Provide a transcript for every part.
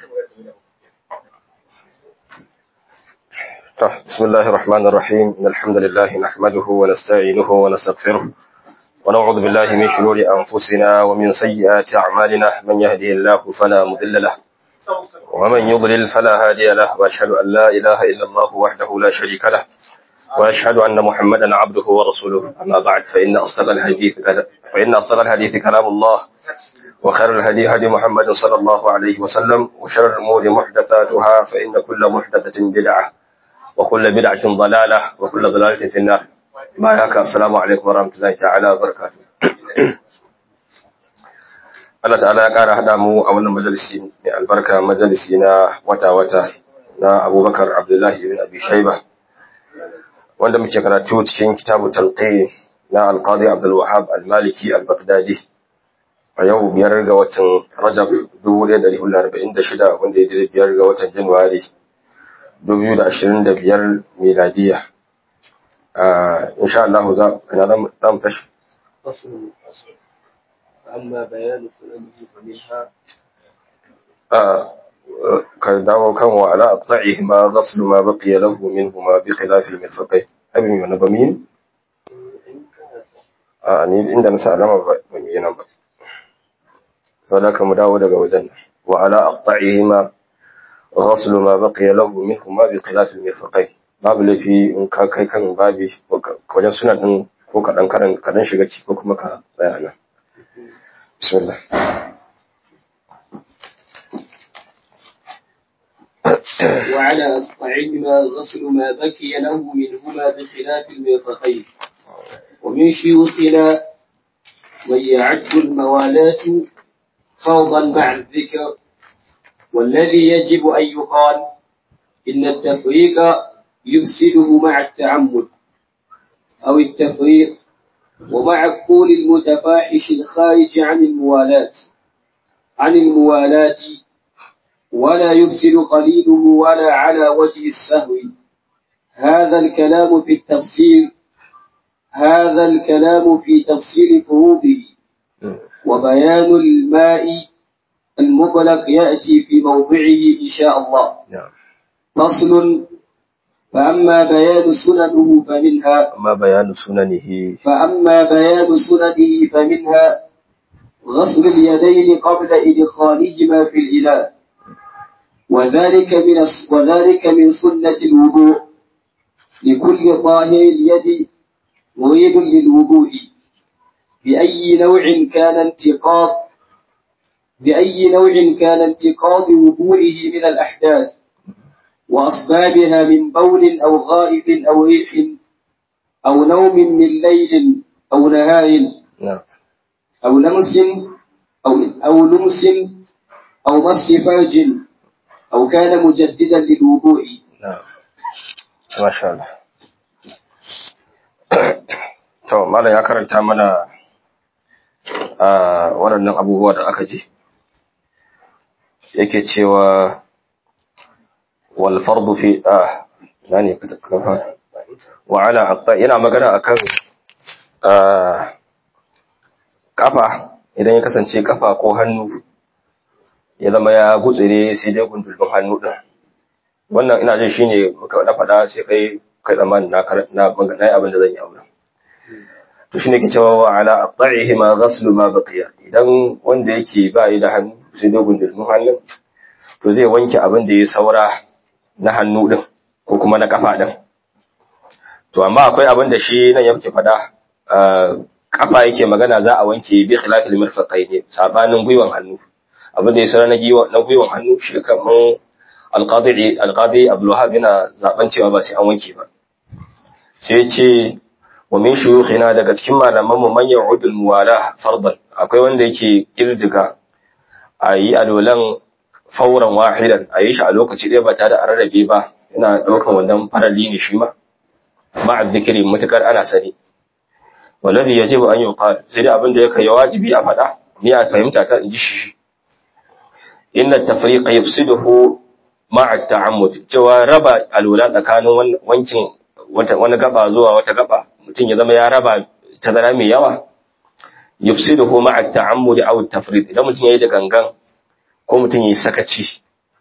بسم الله الرحمن الرحيم إن الحمد لله نحمده ونستعينه ونستغفره ونعوذ بالله من شرور أنفسنا ومن سيئات أعمالنا من يهده الله فلا مضل له ومن يضلل فلا هادي له وأشهد أن لا إله إلا الله وحده لا شريك له وأشهد أن محمدا عبده ورسوله أما بعد فإن أصدق الحديث فإن أصدق الحديث كلام الله وخير الهدي هدي محمد صلى الله عليه وسلم وشر الأمور محدثاتها فإن كل محدثة بدعة وكل بدعة ضلالة وكل ضلالة في النار ما ياك السلام عليكم ورحمة الله تعالى وبركاته Allah ta'ala ya ƙara haɗa mu a wannan majalisi mai albarka majalisi na wata-wata na abubakar Abdullahi bin Abi Shaiba wanda muke karatu cikin kitabu talqi na alqadi Abdul Wahhab al-Maliki al-Baghdadi a yau biyar ga watan Rajab 1446 wanda ya jira biyar ga watan Januwari 2025 miladiya insha Allah za za mu tashi أما بيان سننه فمنها ka dawo kan wa ala aqta'ihi ma ghaslu ma baqiya lahu minhuma bi khilaf al-mirfaqayn abin yana ba min a ni inda na sa alama ba ba mi yana ba saboda ka mu dawo daga wajen wa ala aqta'ihi ma ghaslu ma baqiya lahu minhuma bi khilaf al-mirfaqayn babu lafi in ka kai kan babi wajen suna din ko kadan karan kadan shiga ciki ko kuma ka tsaya nan bismillah وعلى أصبعهما غسل ما بكي له منهما بخلاف المرفقين ومن شيوخنا من يعد الموالاة فرضا مع الذكر والذي يجب أن يقال إن التفريق يفسده مع التعمد أو التفريق ومع القول المتفاحش الخارج عن الموالاة عن الموالاة ولا يفسد قليله ولا على وجه السهو هذا الكلام في التفسير هذا الكلام في تفسير فروضه وبيان الماء المطلق يأتي في موضعه إن شاء الله فصل فأما بيان سننه فمنها amma bayanu sunanihi فأما بيان سننه فمنها غسل اليدين قبل إدخالهما في الإناء وذلك من الس- وذلك من سنة الوضوء لكل طاهر اليد مريد للوضوء بأي نوع كان انتقاض بأي نوع كان انتقاض وضوئه من الأحداث وأسبابها من بول أو غائب أو ريح أو نوم من ليل أو نهار na'am أو لمس أو أو لمس أو مس فرج أو كان مجددا للوضوء na'am masha Allah to malam ya karanta mana a waɗannan abubuwa da aka ji yake cewa wal fardu fi ah nani ka kafa wa ala aqta yana magana akan ah kafa idan ya kasance kafa ko hannu ya zama ya gutsire sai dai gundulbin hannu din wannan ina jin shine muka na faɗa sai kai kai tsammanin na kar- na na yi abin da zan yi a wurin to shine ke cewa wa ala aqta'ihi ma ghaslu ma baqiya idan wanda yake ba yi da hannu sai dai gundulbin hannun to zai wanke abin da ya saura na hannu din ko kuma na kafa din to amma akwai abin da shi nan yake faɗa ah, kafa yake magana za a wanke bi khilafil mirfaqaini sabanin gwiwan hannu abin da ya saura na giwa na gwiwan hannu shi kaman alqadi alqadi abdul wahab yana zaben cewa ba sai an wanke ba sai ya ce wa min shuyukhina daga cikin malaman mu man ya'udul muwala fardan akwai wanda yake kirdiga ayi alolan fauran wahidan ayi shi a lokaci ɗaya ba tare da rarrabe ba yana ɗaukan wannan farali ne shi ma ma'a dhikri mutakar ana sani wallazi yajibu an yuqal sai dai abin da yake wajibi a faɗa ni a fahimta ta inji shi inna tafriqa yufsiduhu ma'a ta'ammud cewa raba alwala tsakanin wankin wata wani gaba zuwa wata gaba mutum ya zama ya raba tazara mai yawa yufsiduhu ma'a ta'ammud aw at-tafrid idan mutum yayi da gangan ko mutum yayi sakaci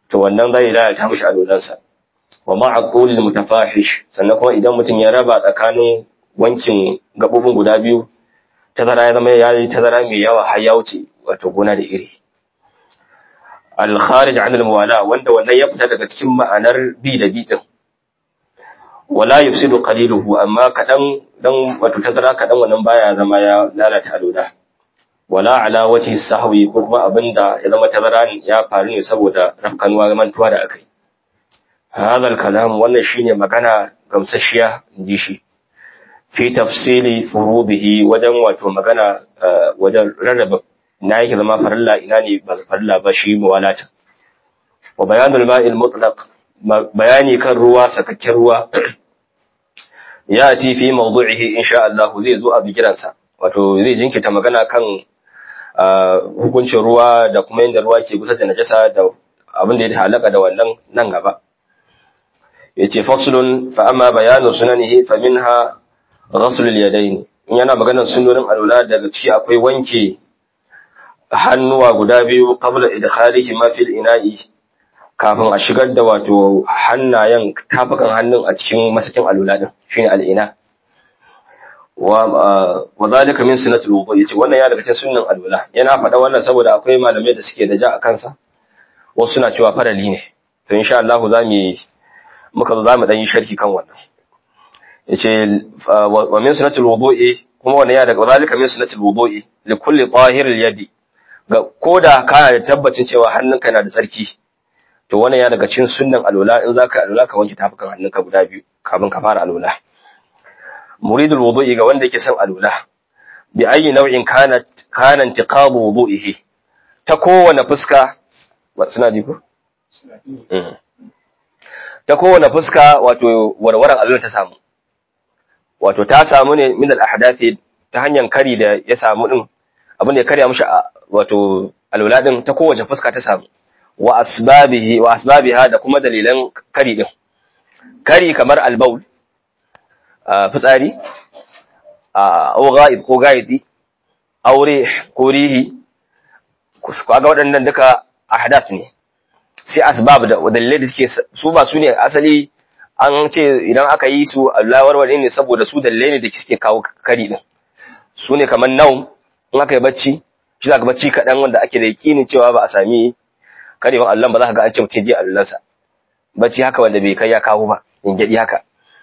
to wannan zai lalata mishi alolansa wa ma'a qulil mutafahish sannan kuma idan mutum ya raba tsakanin wankin gabobin guda biyu tazara ya zama ya yi tazara mai yawa har ya wuce wato gona da iri al-kharij 'an al-muwala wanda wannan ya fita daga cikin ma'anar bi da bi din wala yufsidu qaliluhu amma kadan dan wato tazara kadan wannan baya zama ya lalata alola wala ala wajhi sahwi ko kuma abinda ya zama tazara ya faru ne saboda rafkanuwa mantuwa da akai hadha al-kalam wannan shine magana gamsashiya inji shi fi tafsili furudihi wajen wato magana wajen rarraba na yake zama farilla ina ne ba farilla ba shi muwalata wa bayanul ma'il mutlaq bayani kan ruwa sakakken ruwa ya ci fi mawdu'ihi insha Allah zai zo a bigiransa wato zai jinkita magana kan hukuncin ruwa da kuma yadda ruwa ke kusa da najasa da abin da ya halaka da wannan nan gaba yace faslun fa amma bayanu sunanihi fa minha ghasl al-yadayn in yana maganar sunnonin alula daga ciki akwai wanke hannuwa guda biyu qabla idkhalihi ma fil ina'i kafin a shigar da wato hannayen tafukan hannun a cikin masakin alula din shine al-ina wa wa zalika min sunnatul wudu yace wannan ya daga cikin sunnan alula yana faɗa wannan saboda akwai malamai da suke da ja a kansa wasu suna cewa farali ne to insha Allah za mu muka zo za mu dan yi sharhi kan wannan yace wa min sunnatul wudu'i kuma wannan ya daga zalika min sunnatul wudu'i li kulli tahir al-yadi ga koda kana da tabbacin cewa hannunka na da tsarki to wannan ya daga cikin sunnan alwala in zaka alwala ka wanke tafukan hannunka guda biyu kafin ka fara alwala muridul wudu'i ga wanda yake son alwala bi ayi nau'in kana kana intiqabu wudu'ihi ta kowane fuska suna ji ko ta kowane fuska wato warwaran alwala ta samu wato ta samu ne min al-ahdathi ta hanyar kari da ya samu din abin da ya karya mishi wato alwala din ta kowace fuska ta samu wa asbabihi wa asbabiha da kuma dalilan kari din kari kamar al-baul fitsari au ghaib ko gaidi aure ko rihi kaga waɗannan duka ahdath ne sai asbab da dalilai da suke su ba su ne asali an ce idan aka yi su Allah warware ne saboda su dalilai ne da suke kawo kari din su ne kamar naum in aka yi bacci shi za ka bacci kaɗan wanda ake da yakinin cewa ba a sami karewan Allah ba za ka ga an ce mutum je allansa bacci haka wanda bai kai ya kawo ba in gyaɗi haka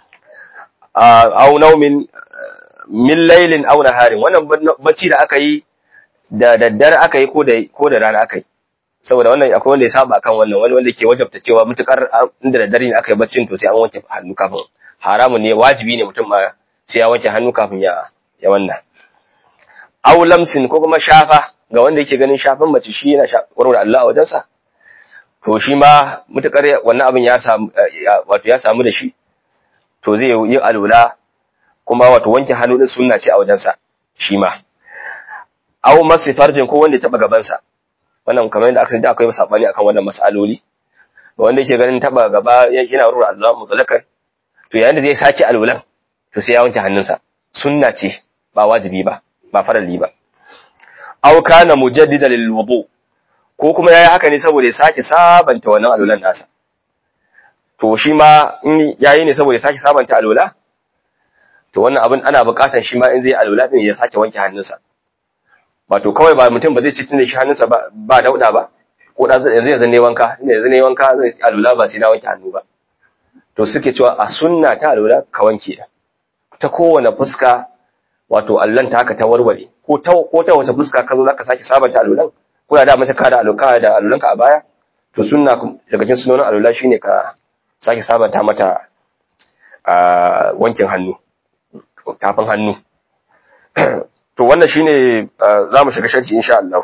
au naumin min lailin au naharin wannan bacci da aka yi da daddare aka yi ko da ko da rana aka yi saboda wannan akwai wanda ya saba kan wannan wani wanda ke wajabta cewa mutukar inda da dare ne aka yi baccin to sai an wanke hannu kafin haramun ne wajibi ne mutum ma sai ya wanke hannu kafin ya ya wannan aw lamsin ko kuma shafa ga wanda yake ganin shafan mace shi yana warware Allah a wajensa to shi ma mutukar wannan abin ya samu wato ya samu da shi to zai yi alula kuma wato wanke hannu din sunna ce a wajensa shi ma aw masi farjin ko wanda ya taba gabansa wannan kamar yadda aka ji akwai sabani akan wannan mas'aloli ga wanda yake ganin taba gaba yana rura Allah mutlaqan to yayin da zai saki alwulan to sai ya wanke hannunsa sunna ce ba wajibi ba ba farali ba aw kana mujaddida lil wudu ko kuma yayi haka ne saboda ya sake sabanta wannan alwulan nasa to shi ma in yayi ne saboda ya sake sabanta alwula to wannan abin ana buƙatar shi ma in zai alwula din ya sake wanke hannunsa wato kawai ba mutum ba zai ci tunda shi hannunsa ba ba dauda ba ko da yanzu yanzu ne wanka inda yanzu ne wanka zai alula ba sai na wanke hannu ba to suke cewa a sunna ta alula ka wanke ta ta kowane fuska wato allan ta haka ta warware ko ta ko ta wace fuska ka zo zaka sake sabanta alulan ko da mace ka da aluka da alulanka a baya to sunna daga cikin sunonin alula shine ka sake sabanta mata a wankin hannu tafin hannu to wannan shine za mu shiga sharci insha Allah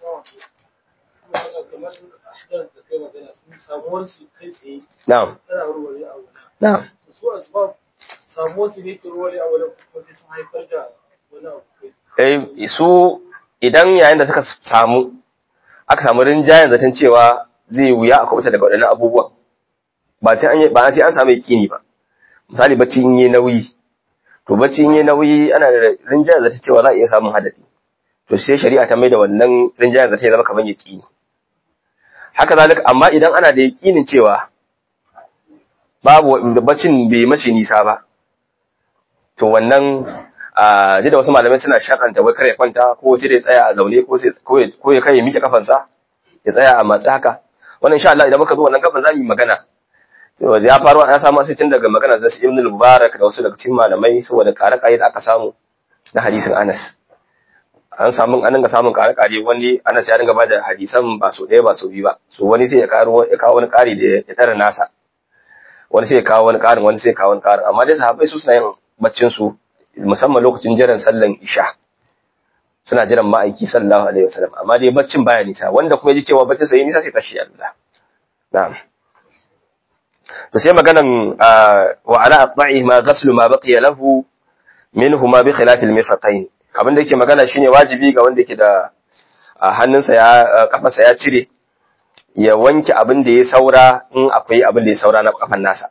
na'am na'am eh su idan yayin da suka samu aka samu rinjayen zaton cewa zai wuya a kwata daga waɗannan abubuwan ba sai an ba sai an samu yakini ba misali bacci in yi nauyi to bacci in yi nauyi ana da rinjayen zata cewa za a iya samun hadari to sai shari'a ta mai da wannan rinjayen zata ya zama kamar yaqini haka zalika amma idan ana da yakinin cewa babu baccin bai mace nisa ba to wannan a da wasu malamai suna shakanta wai kare kwanta ko sai da tsaya a zaune ko sai ko ya kai miƙe kafansa ya tsaya a matsi haka wannan insha Allah idan muka zo wannan gaban zamu yi magana to ya faru ya samu sai tun daga magana zai Ibn al-Mubarak da wasu daga cikin malamai saboda kare kai da aka samu na hadisin Anas an samu an dinga samun kare kare wani Anas ya dinga bada hadisan ba so ɗaya ba so biyu ba so wani sai ya karo ya kawo wani kari da ya tara nasa wani sai ya kawo wani karin wani sai ya kawo wani karin amma dai sahabbai su suna yin baccin su musamman lokacin jiran sallan isha suna jiran ma'aiki sallallahu alaihi wasallam amma dai baccin baya nisa wanda kuma ji cewa baccin sai nisa sai tashi Allah na'am to sai maganan wa ala atba'i ma ghaslu ma baqiya lahu minhuma bi khilaf al-mirfaqayn abin da yake magana shine wajibi ga wanda yake da hannunsa ya kafarsa ya cire ya wanke abin da ya saura in akwai abin da ya saura na kafan nasa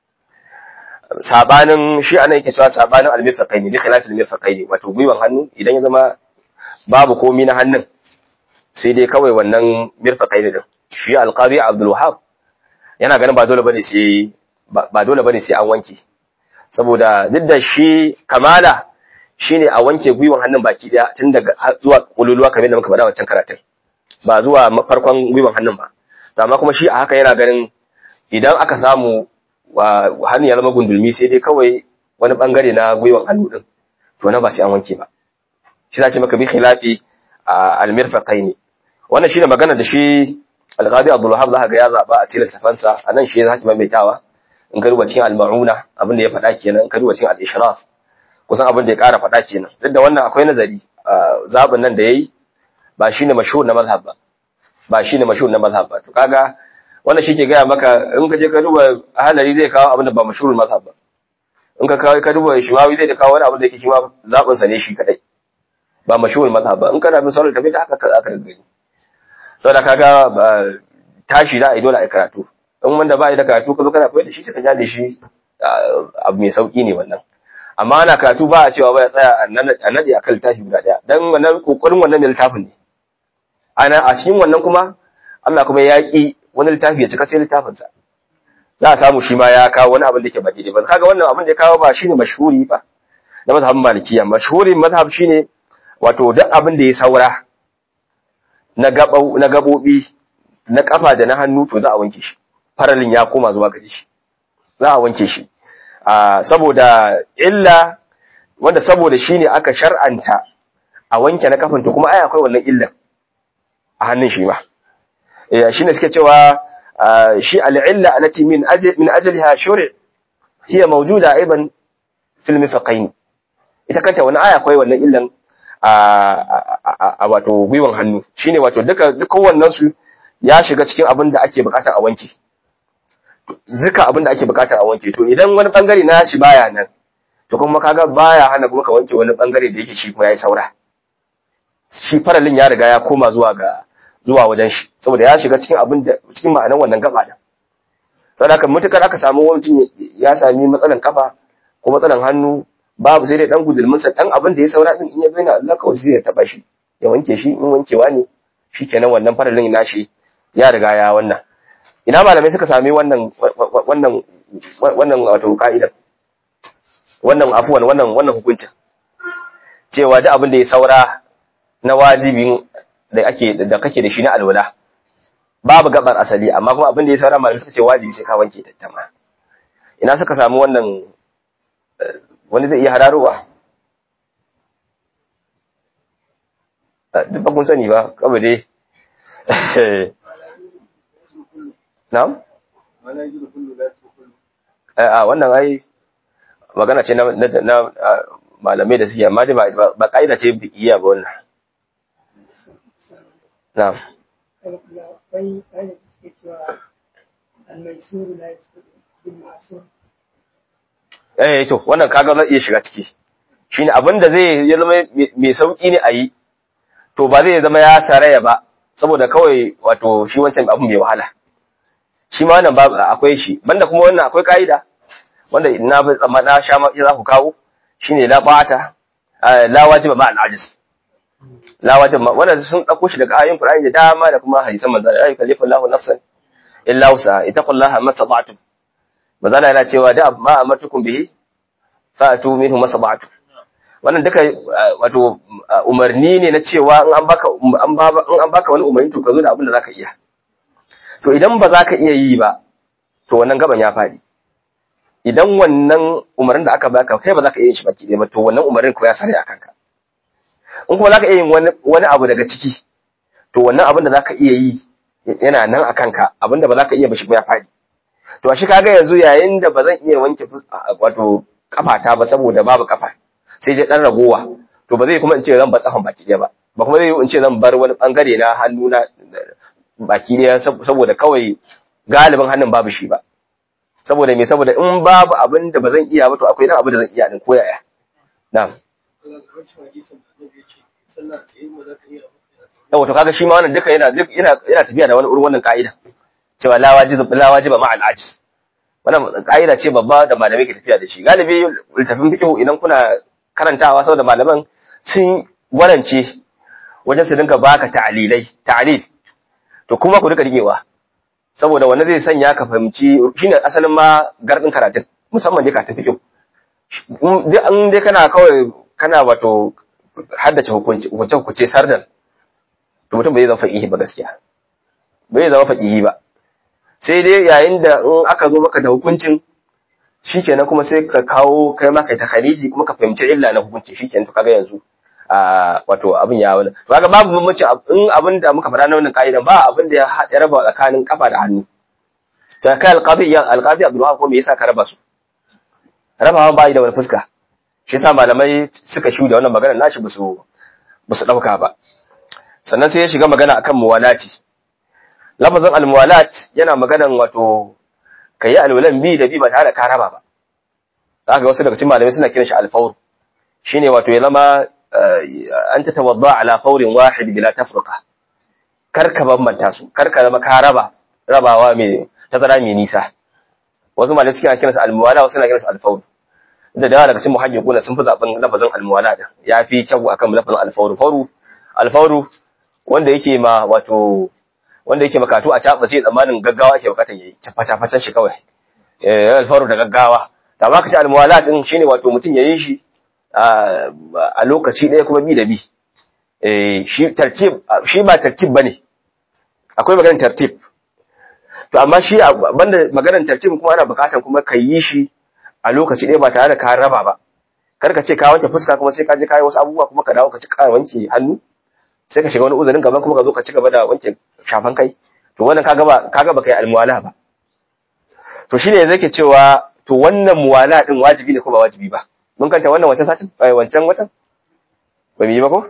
sabanin shi anan yake cewa sabanin al-mirfaqayn bi khilaf al-mirfaqayn wato gwiwan hannu idan ya zama babu komi na hannun sai dai kawai wannan mirfaqayn din shi al-qadi Abdul Wahhab yana ganin ba dole bane sai ba dole bane sai an wanke saboda duk da shi kamala shine a wanke gwiwan hannun baki daya tun daga zuwa kululuwa kamar da muka faɗa wancan karatun ba zuwa farkon gwiwan hannun ba amma kuma shi a haka yana ganin idan aka samu hannun ya zama gundulmi sai dai kawai wani bangare na gwiwan hannu din to na ba sai an wanke ba shi za ce maka bi khilafi al-mirfaqaini wannan shine magana da shi al-qadi Abdul Wahhab zaka ga ya zaba a cikin safansa anan shi zaki maimaitawa in ka duba cikin al-ma'una abin da ya faɗa kenan in ka duba cikin al-ishraf kusan abin da ya ƙara faɗa kenan duk da wannan akwai nazari zabin nan da yayi ba shine mashhur na mazhab ba ba shine mashhur na mazhab ba to kaga wannan shi ke gaya maka in ka je ka duba halari zai kawo abin da ba mashhur mazhab ba in ka kawo ka duba shimawi zai kawo wani abin da yake shi ma zabin sa ne shi kadai ba mashhur mazhab ba in kana bin sauran tafi da haka ka zaka gani saboda kaga tashi da ai dole ai karatu in wanda ba ya da karatu ka zo kana koyar da shi sai ka ja da shi abu mai sauki ne wannan amma ana karatu ba a cewa ba ya tsaya a nade a kan littafi guda daya dan wannan kokarin wannan mai littafin ne ana a cikin wannan kuma Allah kuma ya ki wani littafi ya cika sai littafin sa za a samu shi ma ya kawo wani abin da ke ba daidai ba kaga wannan abin da ya kawo ba shine mashhuri ba na mazhabin malikiya mashhurin mazhab shine wato duk abin da ya saura na gabau na gabobi na kafa da na hannu to za a wanke shi faralin ya koma zuwa gare shi za a wanke shi saboda illa wanda saboda shi ne aka shar'anta a wanke na kafin to kuma ai akwai wannan illan a hannun shi ma shi ne suke cewa shi al'illa alati min min ajliha shuri' hiya mawjuda aiban fil mifaqain ita kanta wani aya akwai wannan illan a wato gwiwan hannu shine wato duka duk wannan su ya shiga cikin abin da ake bukata a wanke duka abin da ake bukata a wanke to idan wani bangare na shi baya nan to kuma kaga baya hana kuma ka wanke wani bangare da yake shi kuma yayi saura shi faralin ya riga ya koma zuwa ga zuwa wajen shi saboda ya shiga cikin abin da cikin ma'anan wannan gaba da saboda haka mutukar aka samu mutum ya sami matsalan kafa ko matsalan hannu babu sai dai dan gudulmin sa dan abin da ya saura din in ya bayyana Allah kawai sai ya taba shi ya wanke shi in wankewa ne shikenan wannan faralin nashi ya riga ya wannan ina malamai suka sami wannan wannan wannan wato ka'ida wannan afuwan wannan wannan hukuncin cewa duk abin da ya saura na wajibin da ake da kake da shi na alwala babu gabar asali amma kuma abin da ya saura malamai suka ce wajibi sai ka wanke tattama ina suka samu wannan wani zai iya hararowa duk ba kun sani ba kawai dai Na'am? A wannan ai magana ce na malamai da suke amma dai ba ka'ida ce bikiya ba wannan. Na'am. Eh to wannan kaga zai iya shiga ciki. Shine abin da zai ya zama mai sauki ne a yi to ba zai zama ya saraya ba saboda kawai wato shi wancan abin mai wahala. shi ma wannan babu akwai shi banda kuma wannan akwai kaida wanda na bi tsamma na sha ma za ku kawo shine la bata la wajiba ma al-ajiz la wajib ma wannan sun dauko shi daga ayoyin Qur'ani da dama da kuma hadisan manzo Allah ya kallifu Allahu nafsan illa wusa ittaqullaha mastata'tum manzo Allah yana cewa da ma amatukum bihi fa'atu minhu mastata'tum wannan duka wato umarni ne na cewa in an baka an ba in an baka wani umarni to ka zo da abin da zaka iya to idan ba za ka iya yi ba to wannan gaban ya faɗi idan wannan umarnin da aka baka kai ba za ka iya yin shi baki ɗaya ba to wannan umarnin ko ya sare a kanka in kuma za ka iya yin wani abu daga ciki to wannan abin da za ka iya yi yana nan a kanka abin da ba za ka iya ba shi ya faɗi to a shi kaga yanzu yayin da ba zan iya wanke wato kafata ba saboda babu kafa sai je dan ragowa to ba zai kuma in ce zan bar kafan baki ɗaya ba ba kuma zai in ce zan bar wani bangare na hannu na baki ɗaya saboda kawai galibin hannun babu shi ba saboda me saboda in babu abin da ba zan iya ba to akwai nan abin da zan iya din koyaya na'am yawa to kaga shi ma wannan duka yana yana yana tafiya da wani irin wannan ka'ida cewa la wajib la wajiba ma al-ajiz wannan ka'ida ce babba da malamai ke tafiya da shi galibi littafin fiqh idan kuna karantawa saboda malaman sun warance wajen su dinka baka ta'lilai ta'lil to kuma ku duka rigewa saboda wanda zai sanya ka fahimci shine asalin ma gardin karatun musamman dai ka tafi kyau in dai kana kawai kana wato haddace hukunci hukunce hukunce sardan to mutum bai zama faqihi ba gaskiya bai zama faqihi ba sai dai yayin da in aka zo maka da hukuncin shikenan kuma sai ka kawo kai ma kai takhaliji kuma ka fahimci illa na hukunci shikenan to kaga yanzu a wato abin ya wani to kaga babu bambanci in abin da muka faɗa na wannan ka'idan ba abin da ya raba tsakanin kafa da hannu to kai alqadi ya alqadi Abdul ko me yasa ka raba su rabawa ba da wani fuska shi yasa malamai suka shu da wannan magana nashi ba su ba su dauka ba sannan sai ya shiga magana akan muwalati lafazin almuwalat yana maganan wato kayi alwalan bi da bi ba tare da ka raba ba zaka wasu daga cikin malamai suna kiran shi alfawr shine wato ya zama an ta tawadda ala fawrin wahid bila tafruqa kar ka bambanta su kar ka zama ka raba rabawa mai tazara mai nisa wasu malamai suke kiransa almuwala wasu na kiransa alfawr da dawa daga cikin muhajjiquna sun fi zaben lafazin almuwala din yafi kyau akan lafazin alfawr fawru alfawru wanda yake ma wato wanda yake makatu a caba sai tsammanin gaggawa ake bukatan yayi cafa shi kawai eh alfawru da gaggawa da ma kace almuwala din shine wato mutum yayi shi a lokaci ɗaya kuma bi da bi shi tartib shi ba tartib bane akwai maganar tartib to amma shi banda maganar tartib kuma ana bukatan kuma ka yi shi a lokaci ɗaya ba tare da ka raba ba kar ka ce ka wanke fuska kuma sai ka je ka yi wasu abubuwa kuma ka dawo ka ci ka wanke hannu sai ka shiga wani uzurin gaban kuma ka zo ka ci gaba da wanke shafan kai to wannan kaga ba kaga ba kai almuwala ba to shine yanzu yake cewa to wannan muwala din wajibi ne ko ba wajibi ba mun kanta wannan wancan satin ai wancan watan ba mu yi ba ko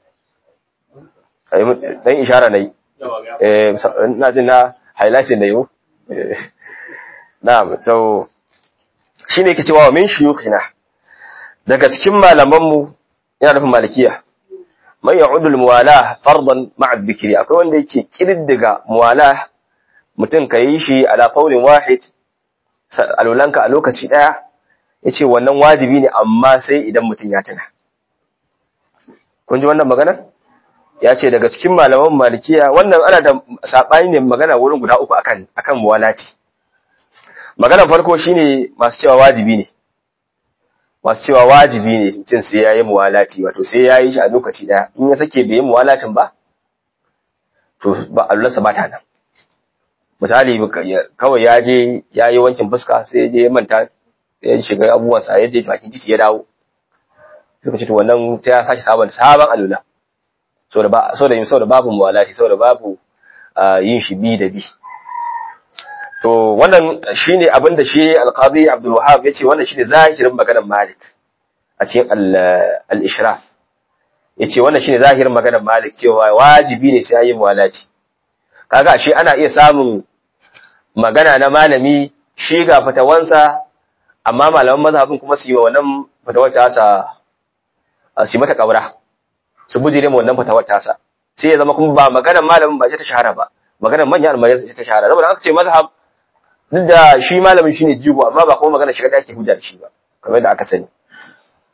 ai dan ishara nayi eh ina jin na highlight ne yau na'am to shine yake cewa min shuyukhina daga cikin malaman mu yana nufin malikiya man ya'udu al-muwala fardan ma'a dhikri akwai wanda yake kididdiga muwala mutum ka yi shi ala qawlin wahid alulanka a lokaci daya yace wannan wajibi ne amma sai idan mutum ya tuna kun ji wannan magana ya ce daga cikin malaman malikiya wannan ana da saɓani ne magana wurin guda uku akan akan muwalati magana farko shine masu cewa wajibi ne masu cewa wajibi ne mutum sai yayi muwalati wato sai yayi shi a lokaci daya in ya sake bai yi muwalatin ba to ba allansa ba ta nan misali kawai ya je ya yi wankin fuska sai ya je ya manta ya shiga abubuwansa ya je bakin titi ya dawo suka ce to wannan sai ya sake sabon sabon alula saboda ba saboda saboda babu muwalati saboda babu yin shi bi da bi to wannan shine abin da shi alqadi Abdul Wahhab yace wannan shine zahirin maganar Malik a cikin al-ishraf yace wannan shine zahirin maganar Malik cewa wajibi ne sai yi muwalati kaga shi ana iya samun magana na malami shi ga fatawansa amma malaman mazhabin kuma su yi wa wannan fatawar tasa su mata kaura su bujire mu wannan fatawar tasa sai ya zama kuma ba maganar malamin ba ce ta shahara ba maganar manyan almajirai ce ta shahara saboda aka ce mazhab duk da shi malamin shine jigo amma ba kuma magana shiga da ake hujja da shi ba kamar yadda aka sani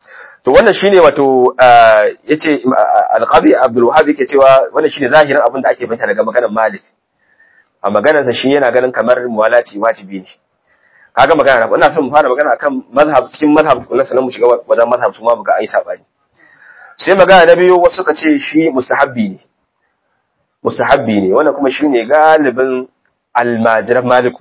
to wannan shine wato yace al-qadi Abdul Wahhab yake cewa wannan shine zahirin abin da ake fahimta daga maganar Malik a maganarsa shi yana ganin kamar muwalati wajibi ne kaga magana ina son mu fara magana akan mazhab cikin mazhab na sanan mu shiga wajen mazhab su ma buga ai sabani sai magana na biyu wasu ka ce shi mustahabbi ne mustahabbi ne wannan kuma shine galibin almajiran maliku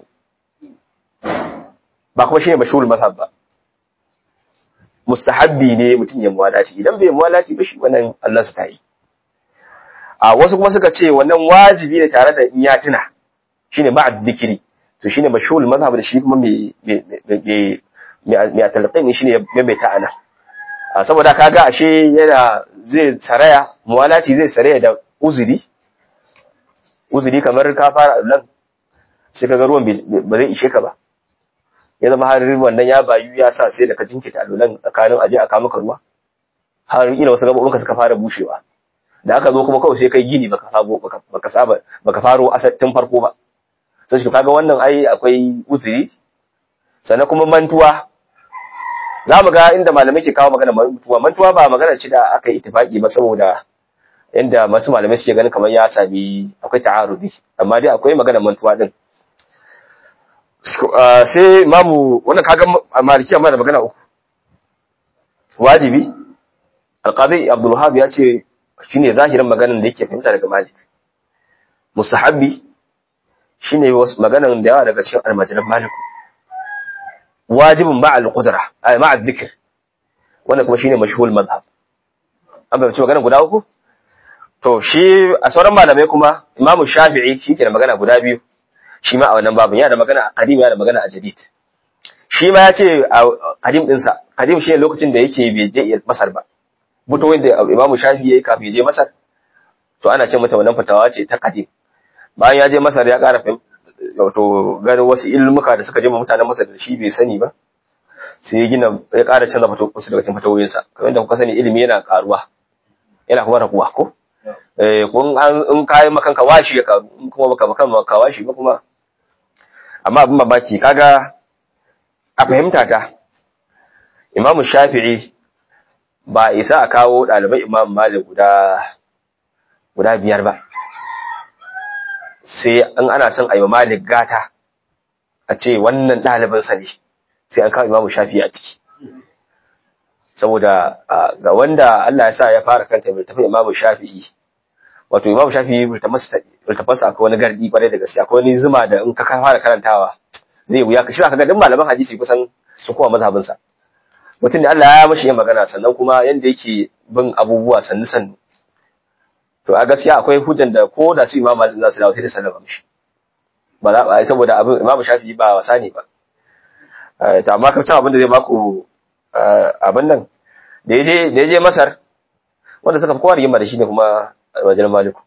ba kuma shine mashhurul mazhab ba mustahabbi ne mutum ya muwalati idan bai muwalati ba shi wannan Allah su tayi a wasu kuma suka ce wannan wajibi ne tare da in ya tuna shine ba'd dhikri to shine mashhurul mazhab da shi kuma mai mai mai talqin shine mai ta'ana saboda kaga ashe yana zai saraya muwalati zai saraya da uzuri uzuri kamar ka fara nan sai kaga ruwan ba zai ishe ka ba ya zama har wannan ya bayu ya sa sai da ka jinkita alulan tsakanin aje aka maka ruwa har ila wasu gabobinka suka fara bushewa da aka zo kuma kawai sai kai gini baka sabo baka saba baka faro tun farko ba sai shi kaga wannan ai akwai uzuri sannan kuma mantuwa za mu ga inda malamai ke kawo magana mantuwa mantuwa ba magana ce da aka yi ittifaki ba saboda inda masu malamai suke ganin kamar ya sami akwai ta'arudi amma dai akwai magana mantuwa din sai imamu wannan kaga maliki amma da magana uku wajibi alqadi abdul wahab ya ce shine zahirin maganan da yake fahimta daga malik mustahabbi shine maganan da yawa daga cikin almajiran maliku wajibin ma al-qudra ay ma al-dhikr wannan kuma shine mashhul madhhab an bayyana magana guda uku to shi a sauran malamai kuma imamu shafi'i shi ke da magana guda biyu shi ma a wannan babin yana da magana a qadim yana da magana a jadid shi ma ya ce a qadim dinsa qadim shine lokacin da yake bai je masar ba fitowin da imamu shafi'i yayi kafin ya je masar to ana ce mata wannan fitawa ce ta qadim bayan ya je masar ya ƙara wato ganin wasu ilmuka da suka je ma mutanen masar da shi bai sani ba sai ya gina ya ƙara canza wasu daga cikin fatawoyinsa kamar da kuka sani ilimi yana ƙaruwa yana kuma raguwa ko eh kun an in kai makan ka washi ya karu in kuma baka makan ka washi ba kuma amma abin mamaki kaga a fahimta ta Imam Shafi'i ba isa a kawo ɗalibai Imam Malik guda guda biyar ba sai an ana son a yi Malik gata a ce wannan ɗalibin sa ne sai an kawo Imam Shafi'i a ciki saboda ga wanda Allah ya sa ya fara kanta bai tafi Imam Shafi'i wato Imam Shafi'i bai tafasa akwai wani gardi kwarai da gaske akwai wani zuma da in ka fara karantawa zai wuya ka shira kaga duk malaman hadisi kusan su kowa mazhabin sa mutum da Allah ya mashi yin magana sannan kuma yanda yake bin abubuwa sannu sannu to a gaskiya akwai hujjan da ko da su Imam Malik za su dawo sai da sallama mishi ba za a saboda abin Imam Shafi'i ba wasa ne ba to amma ka abin da zai baku abin nan da yaje da yaje Masar wanda suka fi kowa rigima da shi ne kuma wajen Maliku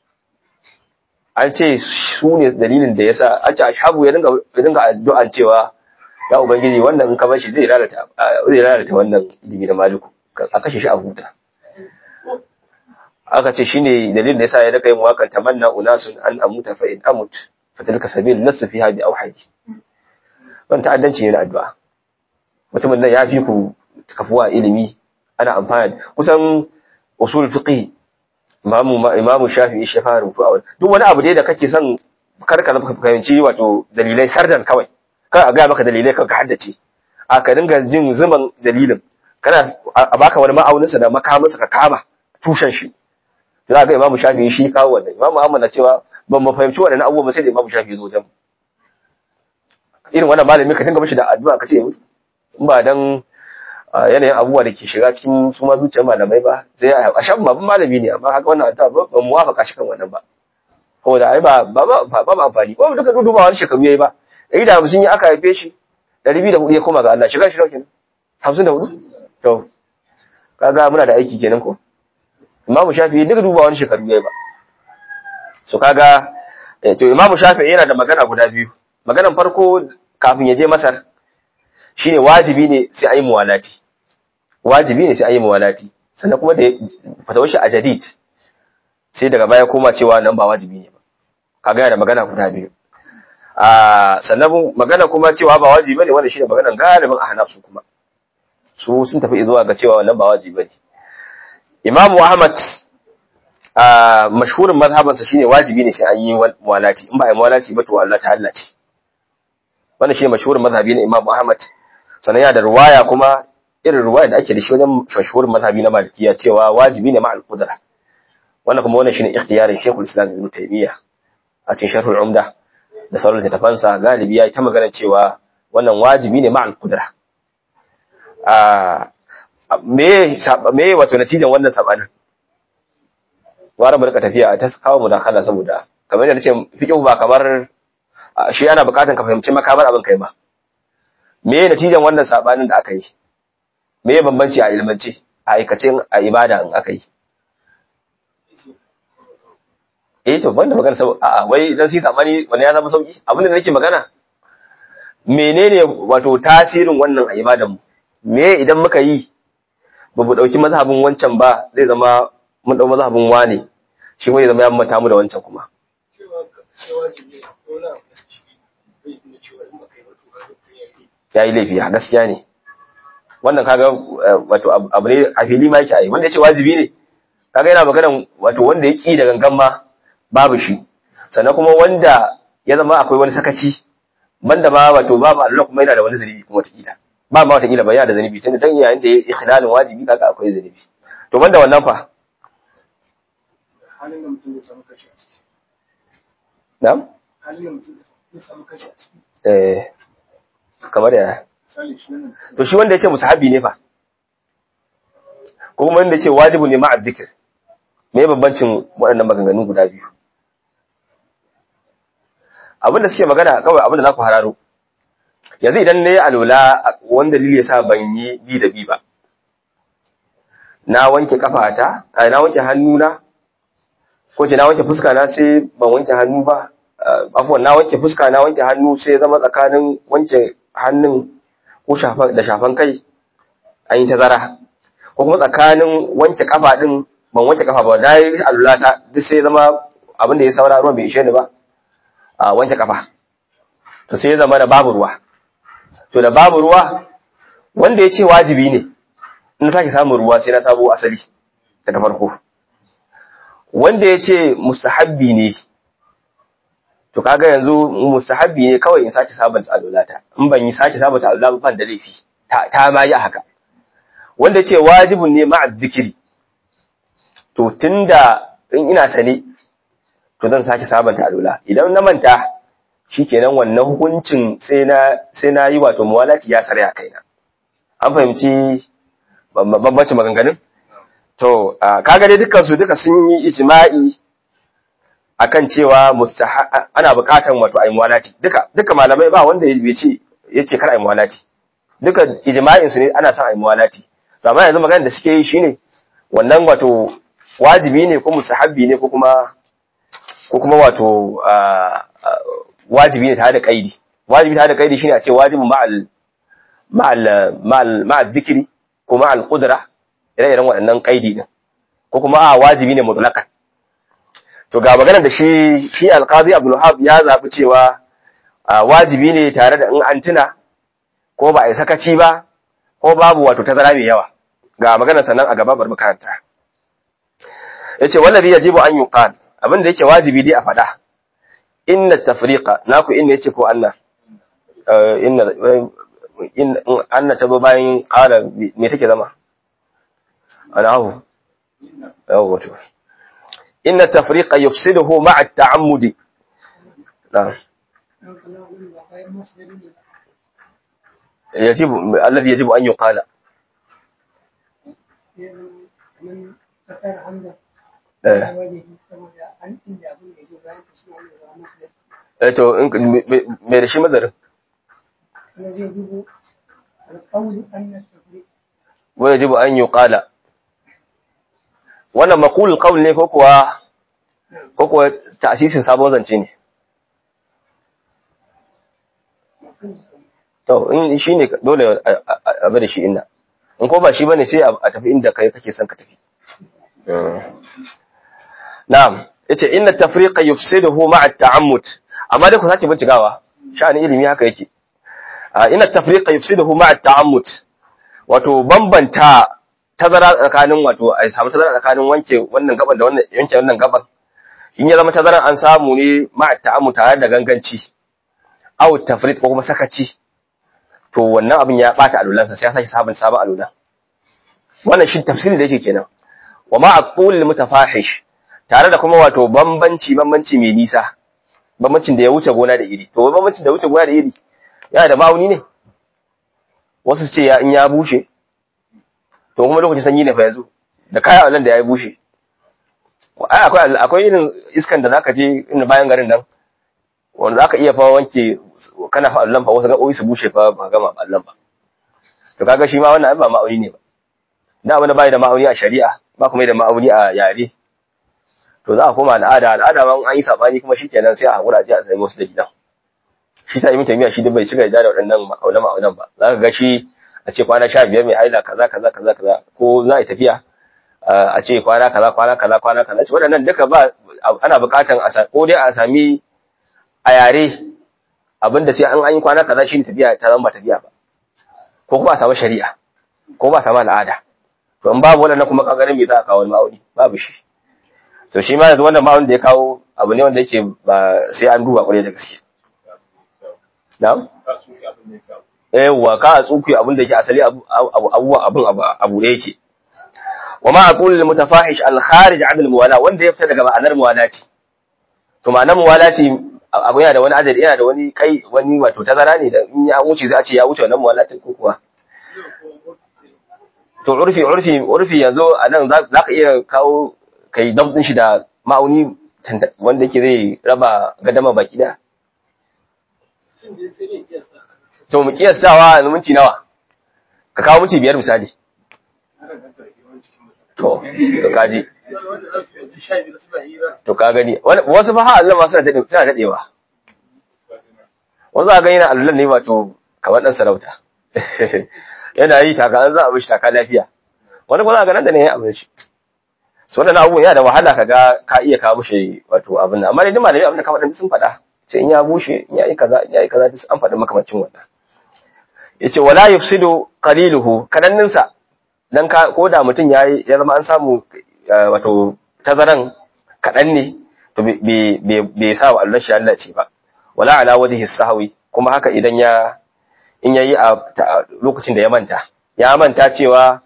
an ce su ne dalilin da yasa an ce ashabu ya dinga ya dinga addu'an cewa ya ubangiji wannan in ka bar shi zai lalata zai lalata wannan ilimi na Maliku a kashe shi a huta aka ce shine dalilin da yasa ya daga yin wakan tamanna unasun an amuta fa in amut fa tilka sabil nasu fiha bi auhadi wannan ta'addanci ne na addu'a mutumin nan ya fi ku kafuwa ilimi ana amfani kusan usul fiqh imamu imamu shafi'i shi fara rubutu a duk wani abu dai da kake son kar ka fahimci wato dalilai sardan kawai kar a ga maka dalilai kawai ka haddace a ka dinga jin zuman dalilin kana a baka wani ma'aunin sa da makamin sa ka kama tushen shi za ga imamu shafi'i shi kawo wannan imamu Ahmad na cewa ban mu fahimci wannan abubuwa sai da imamu shafi'i zo wajen irin wannan malami ka dinga mishi da addu'a ka ce in ba dan yanayin abubuwa da ke shiga cikin su ma zuciyar malamai ba sai a shan babban malami ne amma haka wannan addu'a ba mu wafaka shi kan wannan ba saboda ai ba ba ba ba amfani ba duka duba wani shekaru yayi ba ɗari da hamsin ya aka haife shi ɗari biyu da hudu ya koma ga Allah shiga shi kenan hamsin da hudu to kaga muna da aiki kenan ko imamu shafi'i duka duba wani shekaru yayi ba so kaga to imamu shafi'i yana da magana guda biyu maganan farko kafin ya je masar shine wajibi ne sai ayi muwalati wajibi ne sai ayi muwalati sannan kuma da fatawar shi a jadid sai daga baya koma cewa nan ba wajibi ne ba kaga yana da magana guda biyu a sannan magana kuma cewa ba wajibi ne wanda shine maganan galibin ahnaf su kuma su sun tafi zuwa ga cewa wannan ba wajibi bane Imam Ahmad a mashhurin mazhabansa shine wajibi ne sai an yi muwalati in ba a yi muwalati ba to Allah ta hallace wannan shine mashhurin mazhabi na Imam Ahmad sannan yana da ruwaya kuma irin ruwaya da ake da shi wajen mashhurin mazhabi na Malikiya cewa wajibi ne ma'al qudra wannan kuma wannan shine ikhtiyarin Sheikhul Islam Ibn Taymiyyah a cikin Sharhul Umda da sauran littafansa galibi ya ta magana cewa wannan wajibi ne ma'al qudra a me me wato natijan wannan sabanin gwara mu rika tafiya ta kawo mudakala saboda kamar yadda nace fiqh ba kamar shi ana bukatan ka fahimci makamar abin kai ba me natijan wannan sabanin da aka yi me bambanci a ilmance a aikace a ibada in aka yi eh to banda magana sau a'a wai dan sai sabani wani ya zama sauki abin da nake magana menene wato tasirin wannan a ibadan mu me idan muka yi ba mu dauki mazhabin wancan ba zai zama mun dau mazhabin wane shi wani zama ya mata mu da wancan kuma ya yi laifi a gaskiya ne wannan kaga wato abu ne a fili ma yake a yi wanda ya ce wajibi ne kaga yana maganan wato wanda ya ƙi da gangan ma babu shi sannan kuma wanda ya zama akwai wani sakaci banda ma wato babu Allah kuma yana da wani zunubi kuma wataƙila ba ma wataƙila ba yana da zunubi tunda dan yayin da ya ikhlalin wajibi kaga akwai zunubi to banda wannan fa halin da mutum ya samu kashi a ciki. na'am Halin da mutum ya samu kashi a ciki. eh kamar ya Misali shi nan to shi wanda ya ce musahabi ne fa ko kuma wanda ya ce wajibu ne ma'a dhikr me bambancin waɗannan maganganun guda biyu abin da suke magana kawai abin da za ku hararo yanzu idan na yi alola wani dalili ya sa ban yi bi da bi ba na wanke kafata a na wanke hannuna ko ce na wanke fuska na sai ban wanke hannu ba afuwan na wanke fuska na wanke hannu sai ya zama tsakanin wanke hannun ko da shafan kai an yi tazara ko kuma tsakanin wanke kafa din ban wanke kafa ba da yi alola ta duk sai ya zama abin da ya saura ruwan bai ishe ni ba a wanke kafa to sai ya zama da babu ruwa to da babu ruwa wanda ya ce wajibi ne in sake samun ruwa sai na sabo asali daga farko wanda ya ce mustahabbi ne to kaga yanzu mustahabbi ne kawai in sake sabanta alulata in ban yi sake sabanta alula ban da laifi ta, ta ma yi haka wanda ya ce wajibin ne ma'a zikiri to tunda in ina sane to zan sake sabanta alula idan na manta shikenan wannan hukuncin sai na sai na yi wato muwalati ya sare a kaina an fahimci bambancin maganganun to kaga dai dukkan su duka sun yi ijma'i akan cewa mustaha ana buƙatan wato ayi muwalati duka duka malamai ba wanda ya ce yace kar ayi muwalati duka ijma'in su ne ana son ayi muwalati to amma yanzu maganar da suke yi shine wannan wato wajibi ne ko mustahabbi ne ko kuma ko kuma wato wajibi ne tare da kaidi wajibi tare da kaidi shine a ce wajibu ma'al ma'al ma'al ma'al dhikri ko ma'al qudra ire-iren waɗannan kaidi din ko kuma a wajibi ne mutlaqan to ga maganar da shi shi alqazi abdul wahab ya zabi cewa wajibi ne tare da in an tuna ko ba a yi sakaci ba ko babu wato tazara mai yawa ga maganar sannan a gaba bar makaranta yace wallazi yajibu an yuqal abin da yake wajibi dai a faɗa inna tafriqa naku inna yace ko Allah inna in anna tabo bayan qala me take zama anahu yawa wato inna tafriqa yufsiduhu ma'a at-ta'ammudi na'am يجب الذي يجب أن يقال eh to me da shi mazarin wa yajibu an yuqala wannan maqul qawl ne ko kuwa ko kuwa ta'sisin sabon zance ne to in shine dole a bada shi inna in ko ba shi bane sai a tafi inda kai kake son ka tafi na'am yace inna tafriqa yufsiduhu ma'a at-ta'ammud amma dai ku sake bincikawa sha'anin ilimi haka yake inna tafriqa yufsiduhu ma'a at-ta'ammud wato bambanta tazara tsakanin wato a samu tazara tsakanin wanke wannan gaban da wannan yanke wannan gaban in ya zama tazaran an samu ne ma ta'amu tare da ganganci aw tafrid ko kuma sakaci to wannan abin ya bata alulansa sai ya sake sabon sabon alula wannan shi tafsiri da yake kenan wa ma aqul mutafahish tare da kuma wato bambanci bambanci mai nisa bambancin da ya wuce gona da iri to bambancin da ya wuce gona da iri yana da ma'auni ne wasu ce ya in ya bushe to kuma lokacin sanyi ne fa yanzu da kayan allan da ya bushe ai akwai akwai irin iskan da zaka je inda bayan garin nan wanda zaka iya fa wanke kana fa allan fa wasu gaɓoɓi su bushe fa ba gama allan ba to kaga shi ma wannan ba ma'auni ne ba da wani bai da ma'auni a shari'a ba kuma da ma'auni a yare to za a koma al'ada al'ada ma an yi sabani kuma shikenan sai a hakura ji a sai wasu da gidan shi sa ibn taymiya shi duk bai cika da waɗannan ma'aunan ma'aunan ba za ka ga shi a ce kwana sha biyar mai haila kaza kaza kaza kaza ko za a yi tafiya a ce kwana kaza kwana kaza kwana kaza ce waɗannan duka ba ana buƙatan a ko dai a sami a yare abinda sai an yi kwana kaza shi ne tafiya ta zama ba tafiya ba ko kuma a samu shari'a ko ba a samu al'ada to in babu waɗannan kuma kagarin me za a kawo ma'auni babu shi to shi ma yanzu wannan ma'aunin da ya kawo abu ne wanda yake ba sai an duba kwarai da gaske na'am yawwa ka a tsuki abin da yake asali abubuwan abin abu da yake wa ma aqul lil mutafahish al kharij an al muwala wanda ya fita daga ma'anar muwalati to ma'anar muwalati abu yana da wani adadi yana da wani kai wani wato tazara ne da in ya wuce zai a ce ya wuce wannan muwalatin ko kuwa to urfi urfi urfi yanzu anan za ka iya kawo kai dabdin shi da ma'auni wanda yake zai raba gadama baki da to mu kiyastawa yanzu minti nawa ka kawo minti biyar misali to to kaji to ka gani wasu fa ha Allah ma suna dade suna dadewa wasu ga yana Allah ne wato kamar dan sarauta yana yi taka an za a bishi taka lafiya wani kuma ga nan da ne ya abin shi so wannan abubuwan yana da wahala kaga ka iya kawo mishi wato abin nan amma dai duk malami abin da ka faɗa sun faɗa ce in ya bushe in ya yi kaza in ya yi kaza duk an faɗi makamacin wannan yace wala yufsidu qaliluhu kadannin sa dan ka ko da mutum yayi ya zama an samu wato tazaran kadan ne to bai sa wa Allah shi Allah ce ba wala ala wajhi sahwi kuma haka idan ya in yayi a lokacin da ya manta ya manta cewa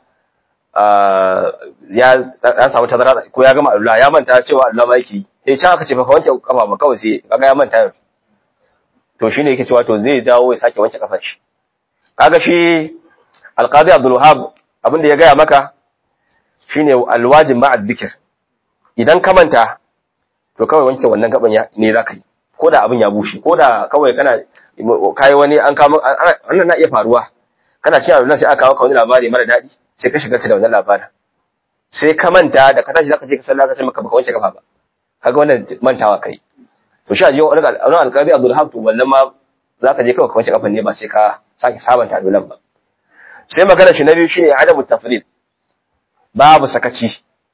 ya ya samu tazara ko ya gama Allah ya manta cewa Allah ma yake sai can aka ce fa wanke kafa ba kawai sai kaga ya manta to shine yake cewa to zai dawo ya sake wanke kafar shi kaga shi alqadi abdul wahab abinda ya gaya maka shine alwajib ma dhikr idan ka manta to kawai wanke wannan gaban ya ne zaka yi ko da abin ya bushe ko da kawai kana kai wani an kama wannan na iya faruwa kana cin abin sai aka kawo ka wani labari mara daɗi sai ka shiga da wannan labarin sai ka manta da ka tashi zaka je ka sallah ka sai maka baka wanke kafa ba kaga wannan mantawa kai to shi a jiyo wani alƙali abdul wahab to wannan ma zaka je kawai ka wanke kafan ne ba sai ka sake sabanta adulan ba sai magana shi na biyu shine adamu tafrid babu sakaci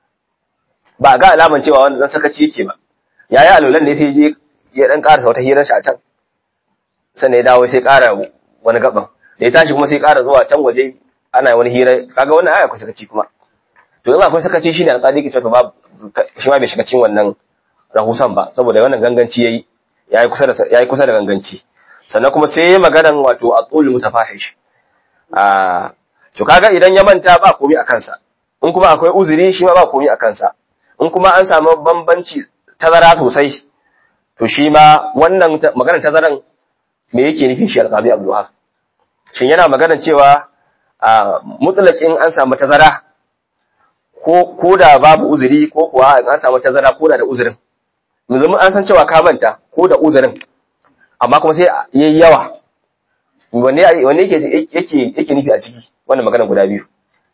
ba ga alaman cewa wanda zan sakaci yake ba yayi alulan ne sai je ya dan karasa wata hirar shi a can sannan ya dawo sai kara wani gaban da ya tashi kuma sai kara zuwa can waje ana wani hira kaga wannan aya akwai sakaci kuma to in akwai sakaci shine alƙali ke cewa babu shi ma bai shiga cikin wannan rahusan ba saboda wannan ganganci yayi yayi kusa da yayi kusa da ganganci sannan kuma sai yayi maganan wato aqul mutafahish ah to kaga idan ya manta ba komai a kansa in kuma akwai uzuri shi ma ba komai a kansa in kuma an samu bambanci tazara sosai to shi ma wannan maganar tazaran me yake nufi shi alqabi abdul wahab shin yana maganar cewa a mutlaqin an samu tazara ko ko da babu uzuri ko kuwa an samu tazara ko da da uzurin yanzu an san cewa ka manta ko da uzurin amma kuma sai yayi yawa wanne wanne yake yake yake nufi a ciki wannan magana guda biyu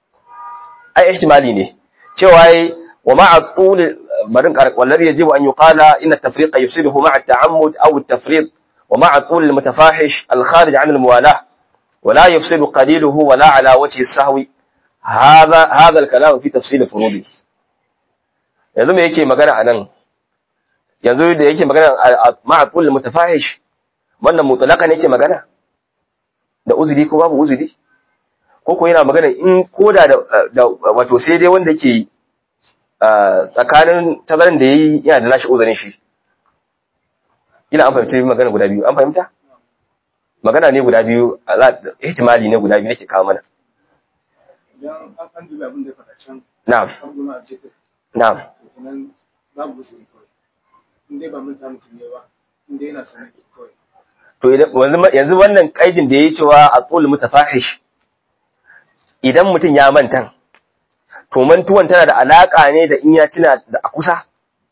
ai ihtimali ne cewa ai wa ma'a tul barin wallahi yajibu an yuqala inna at-tafriqa yufsiduhu ma'a at-ta'ammud aw at-tafriq wa ma'a tul al-mutafahish al-kharij 'an al-muwalah ولا يفسد قليله ولا على وجه السهو هذا هذا الكلام في تفصيل فروضه yanzu me yake magana anan yanzu da yake magana ma'a kullu mutafahish wannan mutlaqan yake magana da uzuri ko babu uzuri ko ko yana magana in koda da da wato sai dai wanda ke tsakanin tazarin da yayi yana da nashi uzurin shi ina an fahimci magana guda biyu an fahimta magana ne guda biyu ihtimali ne guda biyu nake kawo mana idan an an dubi abin da ya faɗa can na'am an goma a jefe na'am to kenan babu wasu ne kawai in dai ba mun ta mutum ne ba in dai yana sanar kawai to idan yanzu yanzu wannan kaidin da yayi cewa aqul mutafahish idan mutum ya manta to mantuwan tana da alaka ne da in ya tuna da a kusa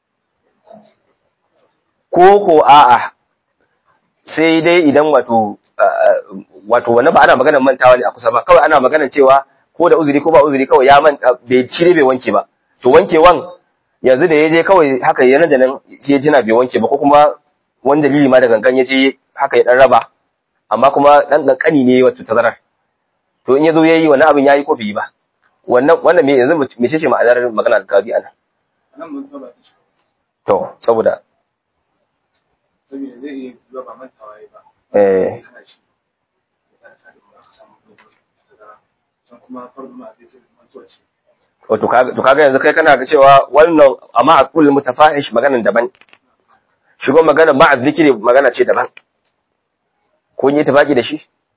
ko ko a'a sai dai idan wato wato wannan ba ana maganar mantawa ne a kusa ba kawai ana maganar cewa ko da uzuri ko ba uzuri kawai ya manta bai shi ne bai wanke ba to wankewan yanzu da ya je kawai haka yana da nan sai ya jina bai wanke ba ko kuma wani dalili ma da gangan ya je haka ya dan raba amma kuma dan kankani ne wato tazarar to in ya zo yayi wannan abin yayi ko bai yi ba wannan wannan me yanzu me ce ma'anar magana da kabi anan nan mun saba ta shi to saboda saboda zai iya zuwa ba mantawa ya ba eh kana shi ya kana sa da aka samu dogon tazara can kuma farko ma zai tafi mantuwa ce wato kaga to kaga yanzu kai kana ga cewa wannan amma a kullu mutafahish maganan daban shigo magana ma zikiri magana ce daban ko yi tafaki da shi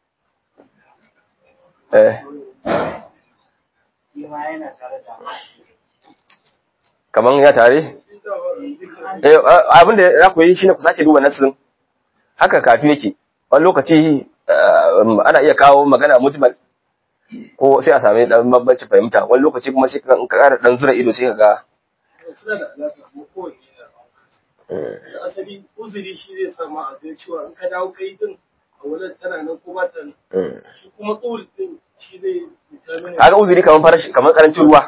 eh kaman ya tare eh abin da za ku yi shine ku sake duba nasin haka kafi yake wani lokaci ana iya kawo magana mujmal ko sai a sami dan bambanci fahimta wani lokaci kuma sai ka ƙara dan zura ido sai ka ga suna da alaƙa kuma kowanne yana da asali uzuri shi zai sa ma a ga cewa in ka dawo kai din a wajen tana nan ko ba ta nan shi kuma ƙul din shi zai determine kaga uzuri kaman farashi kaman karancin ruwa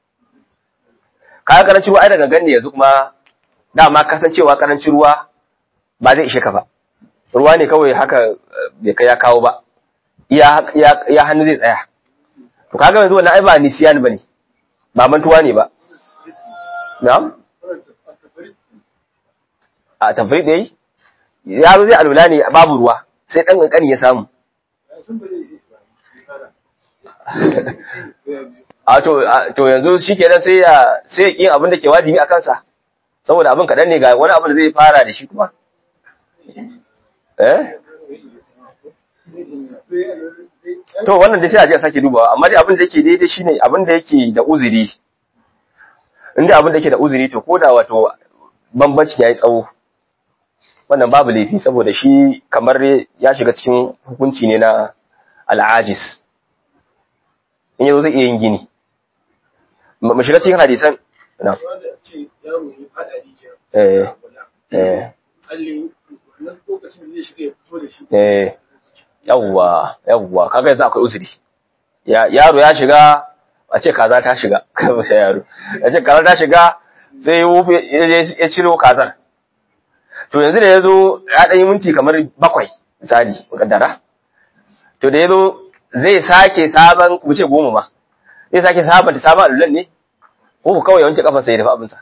kaga karancin ruwa ai daga ganne yanzu kuma dama kasancewa karancin ruwa ba zai ishe ka ba ruwa ne kawai haka bai kai ya kawo ba iya iya hannu zai tsaya to kaga yanzu wannan ai ba nisiyan bane ba mantuwa ne ba na'am a tafrid dai ya zo zai alula ne babu ruwa sai dan kankani ya samu sun ba zai iya a to to yanzu shikenan sai ya sai ya kin abin da ke wajibi a kansa saboda abin kadan ne ga wani abin da zai fara da shi kuma eh to wannan dai sai a je a sake dubawa amma dai abin da yake daidai shine abin da yake da uzuri inda abin da yake da uzuri to koda wato bambanci yayi tsawo wannan babu laifi saboda shi kamar ya shiga cikin hukunci ne na al'ajis in yazo zai iya yin gini mu shiga cikin hadisan na wanda ce yaro ne fada rijiya eh eh alli wannan lokacin da zai shiga ya fito da shi eh yawwa yawwa kaga yanzu akwai uzuri ya yaro ya shiga a ce kaza ta shiga kai ba sai yaro a ce kaza ta shiga sai ya wufe ya je- ya ciro kazar to yanzu da ya zo ya ɗan yi minti kamar bakwai misali mukaddara to da ya zo zai sake sabon mu ce goma ma zai sake sabon da sabon alulan ne ko ku kawai wanke kafa sai ya dafa abinsa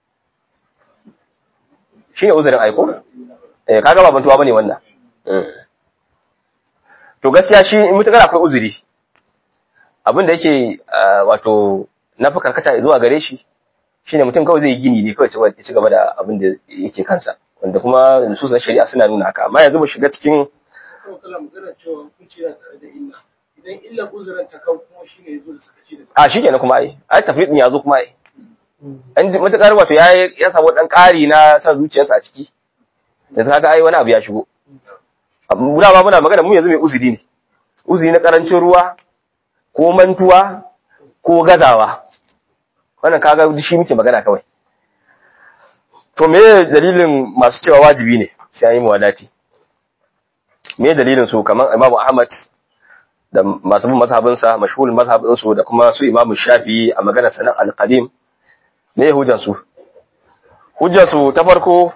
shi ne uzurin aiko eh kaga ba bantuwa bane wannan Mm. to gaskiya shi in mutukar akwai uzuri abin da yake ah, wato na fi karkata zuwa gare shi shine mutum kawai zai yi gini ne kawai ya ci gaba da abin da yake kansa wanda kuma nususan shari'a suna nuna haka amma yanzu mu shiga cikin kuma kala magana cewa hukunci yana tare da illa idan illa uzurin ta kan kuma shi ne ya zo da sakaci da a shi kenan kuma ai ai tafrid ya zo kuma ai an ji mutukar wato ya ya samu dan ƙari na san zuciyarsa a ciki yanzu kaga ai wani abu ya shigo muna ba muna magana mu yanzu mai uzuri ne uzuri na karancin ruwa ko mantuwa ko gazawa wannan kaga shi muke magana kawai to me dalilin masu cewa wajibi ne sai an yi muwadati me dalilin su kamar Imam Ahmad da masu bin mazhabinsa mashhurul mazhabin su da kuma su Imam Shafi'i a maganar sanan al-qadim me hujjar su hujjar su ta farko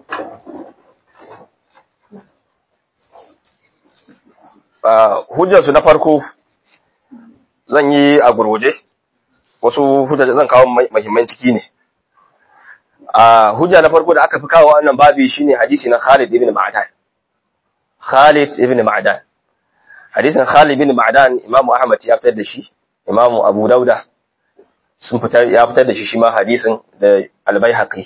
ah, hujjar su na farko zan yi a gurguje wasu hujjar zan kawo mai- muhimman ciki ne a hujja na farko da aka fi kawo wannan babi shine hadisi na Khalid ibn Ma'dan Khalid ibn Ma'dan hadisin Khalid bin Ma'dan Imam Ahmad ya fitar da shi Imam Abu Dauda sun fitar ya fitar da shi shi ma hadisin da Al-Baihaqi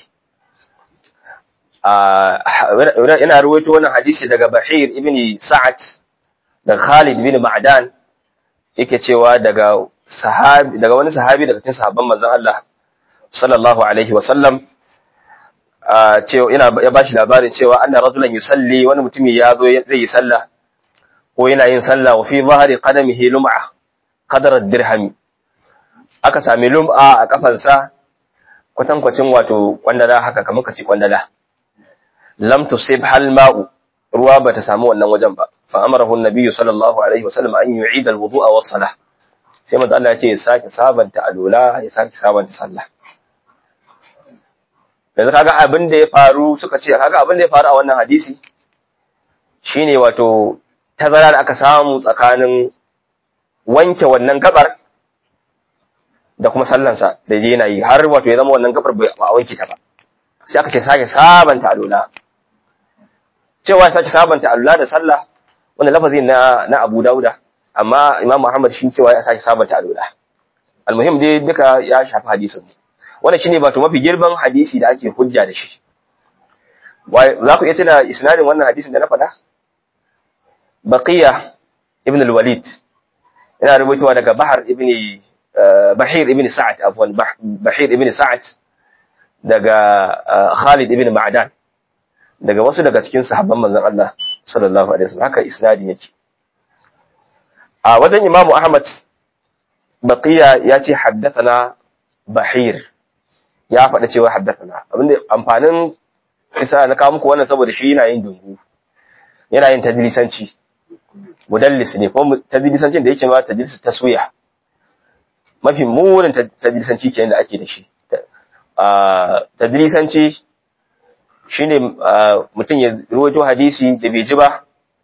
a ina ruwaito wannan hadisi daga Bahir ibn Sa'ad da Khalid bin Ma'dan yake cewa daga sahabi daga wani sahabi daga cikin sahabban manzon Allah sallallahu alaihi wa sallam cewa ina ya bashi labarin cewa anna rajulan yusalli wani mutumi ya zo zai yi sallah ko yana yin sallah wa fi zahari qadamihi lum'a qadar dirhami aka sami lum'a a kafansa kwatankwacin wato kwandala haka kamar kaci kwandala lam tusib hal ma'u ruwa bata samu wannan wajen ba fa amarahu an-nabi sallallahu alaihi wasallam an yu'ida al-wudu'a was salah sai manzo Allah ya ce ya sake sabanta alula ya sake sabanta sallah yanzu kaga abin da ya faru suka ce kaga abin da ya faru a wannan hadisi shine wato tazara da aka samu tsakanin wanke wannan gabar da kuma sallansa da je yana yi har wato ya zama wannan gabar ba a wanke ta ba sai aka ce sake sabanta alula cewa sake sabanta alula da sallah wannan lafazi na na Abu Dauda amma Imam Muhammad shi cewa ya sake sabanta alula almuhim dai duka ya shafi hadisin wannan shine wato mafi girman hadisi da ake hujja da shi za ku iya tuna isnadin wannan hadisin da na faɗa baqiya ibn al-walid yana rubutuwa daga bahar ibn bahir ibn sa'ad afwan bahir ibn sa'ad daga khalid ibn ma'dan daga wasu daga cikin sahabban manzon Allah sallallahu alaihi wasallam haka isnadin yake a wajen imamu ahmad baqiya ya ce haddathana bahir ya faɗa cewa haddathana abinda amfanin isa na kawo muku wannan saboda shi yana yin dungu yana yin tadlisanci mudallis ne kuma tadlisancin da yake ma tadlis taswiya mafi munin tadlisanci kenan da ake da shi tadlisanci shine mutum ya ruwaito hadisi da bai ji ba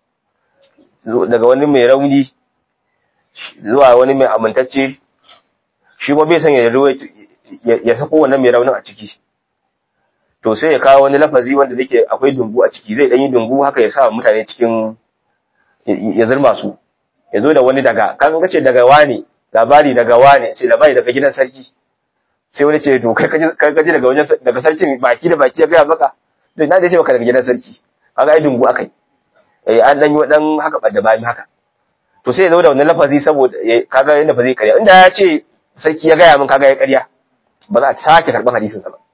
daga wani mai rauni zuwa wani mai amintacce shi ma bai san ya ruwaito ya sako wannan mai raunin a ciki to sai ya kawo wani lafazi wanda yake akwai dungu a ciki zai dan yi dungu haka ya sa mutane cikin ya zurma su ya zo da wani daga kan kace daga wani labari daga wani ce labari daga gidan sarki sai wani ce to kai kai kaje daga wajen daga sarkin baki da baki ya ga maka to na da ce maka daga gidan sarki kaga ai dungu akai eh an dan yi wadan haka da bayan haka to sai ya zo da wannan lafazi saboda kaga yanda ba zai karya inda ya ce sarki ya gaya min kaga ya karya ba za a sake karban hadisin sa ba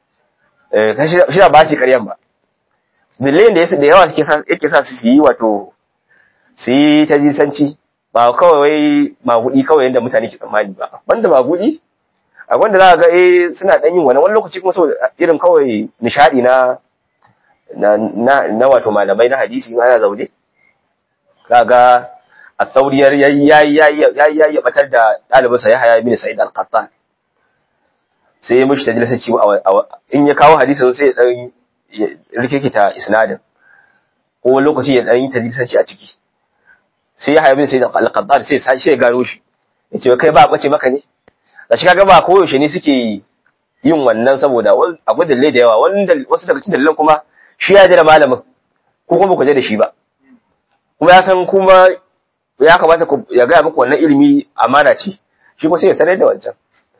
eh shi da ba shi karyan ba dalilin da da yawa suke sa yake sa su yi wato su yi ta jisanci ba kawai wai magudi kawai yadda mutane ke tsammani ba wanda magudi a wanda za a ga eh suna dan yin wani wani lokaci kuma saboda irin kawai nishadi na na na wato malamai na hadisi in ana zaune kaga a sauriyar yayi yayi yayi yayi batar da ɗalibinsa ya haya bin sa'id al-qattan sai ya mishi tajlisa ci in ya kawo hadisin sai ya dan rikikita isnadin ko wani lokaci ya dan yi tajlisanci a ciki sai ya haya bin sa'id al-qattan sai sai ya gano shi ya ce kai ba bace maka ne da shi kaga ba koyaushe ne suke yin wannan saboda akwai dalilai da yawa wanda wasu daga cikin dalilan kuma shi ya da malamin ko kuma ku je da shi ba kuma ya san kuma ya kamata ya gaya muku wannan ilimi amana ce shi kuma sai ya sanar da wancan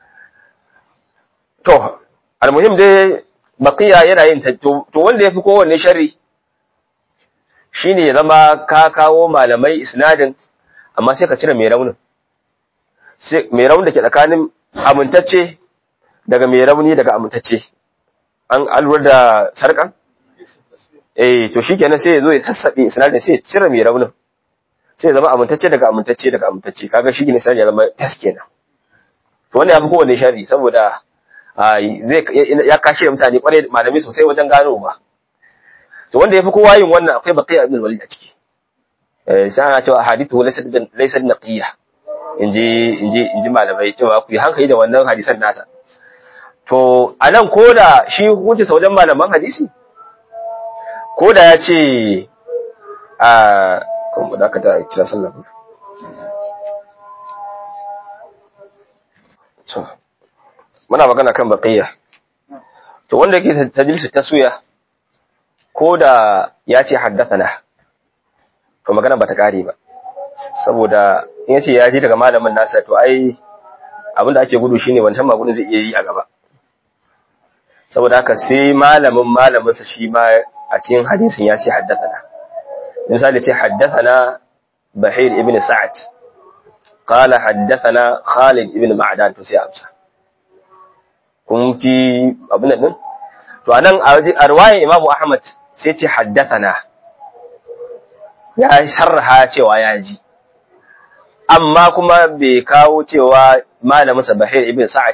to almuhim dai baqiya yana yin to wanda yafi kowanne sharri shine ya zama ka kawo malamai isnadin amma sai ka cire mai raunin sai mai raunin da ke tsakanin amintacce daga mai rauni daga amintacce an alwar da sarkan eh to shikenan sai ya zo ya sassabe isnadin sai ya cire mai raunin sai ya zama amintacce daga amintacce daga amintacce kaga shi ne sai ya zama tas kenan to wannan yafi kowanne sharri saboda zai ya kashe mutane kwarai malami sosai wajen gano ba to wanda yafi kowa yin wannan akwai baqiya ibn walid a ciki eh sai ana cewa hadithu laysa laysa naqiya inji inji inji malamai cewa ku yi hankali da wannan hadisan nasa to anan koda shi hukunci sa wajen malaman hadisi koda ya ce a kuma da ka ta kira sallah to muna magana kan baqiya to wanda yake tajlisu taswiya ko da ya ce haddathana to magana bata kare ba saboda in yace ya ji daga malamin nasa to ai abin da ake gudu shine wancan magudin zai iya yi a gaba saboda haka sai malamin malaminsa shi ma a cikin hadisin ya ce haddathana misali ce haddathana bahir ibn sa'ad qala haddathana khalid ibn ma'dan to sai amsa kun ji abin nan to anan a riwayar imam ahmad sai ce haddathana ya sarraha cewa ya ji amma kuma bai kawo cewa malaminsa bahir ibn sa'ad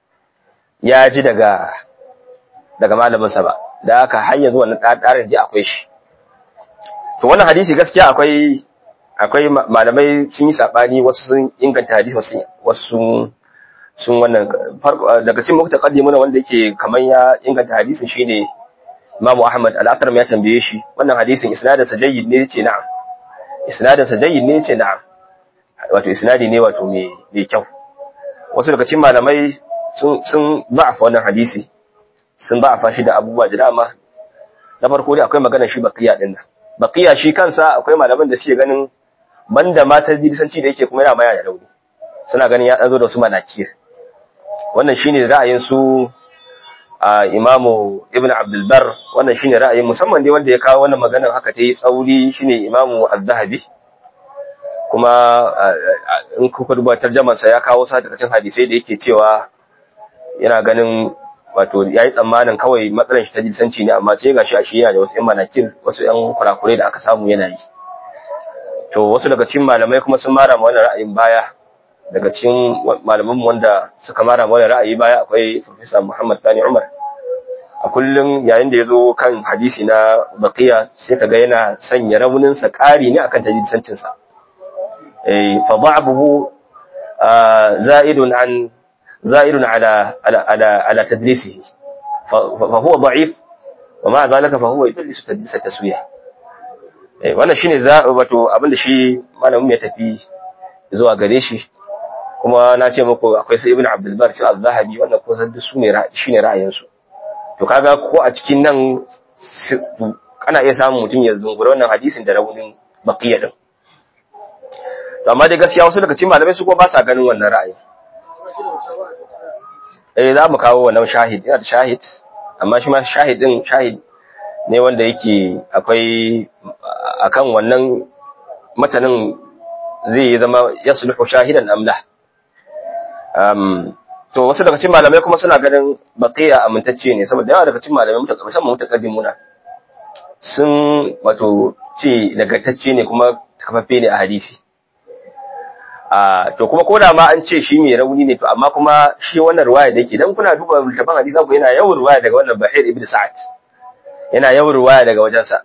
ya ji daga daga malaminsa ba da aka har yanzu wannan ɗarin ji akwai shi to wannan hadisi gaskiya akwai akwai malamai sun yi sabani wasu sun inganta hadisi wasu wasu sun wannan daga cikin muka taqaddimu na wanda yake kaman ya inganta hadisin shine Imam Ahmad al-Athram ya tambaye shi wannan hadisin isnadinsa jayyid ne yace na'am isnadinsa jayyid ne yace na'am wato isnadi ne wato mai mai kyau wasu daga cikin malamai sun sun ba'afa wannan hadisi sun ba'afa shi da abubuwa da dama na farko dai akwai magana shi baqiya din nan baqiya shi kansa akwai malaman da suke ganin banda mata disanci da yake kuma yana maya da rauni suna ganin ya dan zo da wasu manakir wannan shine ra'ayin su a imamu ibn abdul bar wannan shine ra'ayin musamman dai wanda ya kawo wannan maganar haka ta yi tsauri shine imamu az-zahabi kuma in kuka duba tarjamar sa ya kawo sa daga cikin hadisai da yake cewa yana ganin wato yayi tsammanin kawai matsalar shi ta jinsanci ne amma sai gashi a shi yana da wasu yan manakir wasu yan kurakurai da aka samu yana yi to wasu daga cikin malamai kuma sun mara wannan ra'ayin baya daga cikin malaman wanda suka mara wannan ra'ayi baya akwai Professor Muhammad Sani Umar a kullum yayin da ya zo kan hadisi na baqiya sai kaga yana sanya raunin sa ƙari ne akan tajiddancin sa eh fa da'abuhu za'idun an za'idun ala ala ala ala tadlisihi fa huwa da'if wa ma zalika fa huwa yudlisu tadlis at-taswiyah eh wannan shine za wato abinda shi malamin ya tafi zuwa gare shi kuma na ce muku akwai sai ibn abdul bar sai az-zahabi wannan ko san su ne shine ra'ayin su to kaga ko a cikin nan kana iya samun mutum ya zungura wannan hadisin da raunin baqiya din to amma dai gaskiya wasu daga cikin malamai su kuma ba sa ganin wannan ra'ayin eh za mu kawo wannan shahid yana da shahid amma shi ma shahid din shahid ne wanda yake akwai akan wannan matanin zai zama yasluhu shahidan amla um to wasu daga cikin malamai kuma suna ganin baqiya amintacce ne saboda yawa daga cikin malamai musamman mutaqaddimuna sun wato ce nagartacce ne kuma kafaffe ne a hadisi a to kuma koda ma an ce shi mai rauni ne to amma kuma shi wannan ruwaya da yake dan kuna duba littafin hadisi ku yana yawan ruwaya daga wannan Bahir ibn Sa'ad yana yawan ruwaya daga wajensa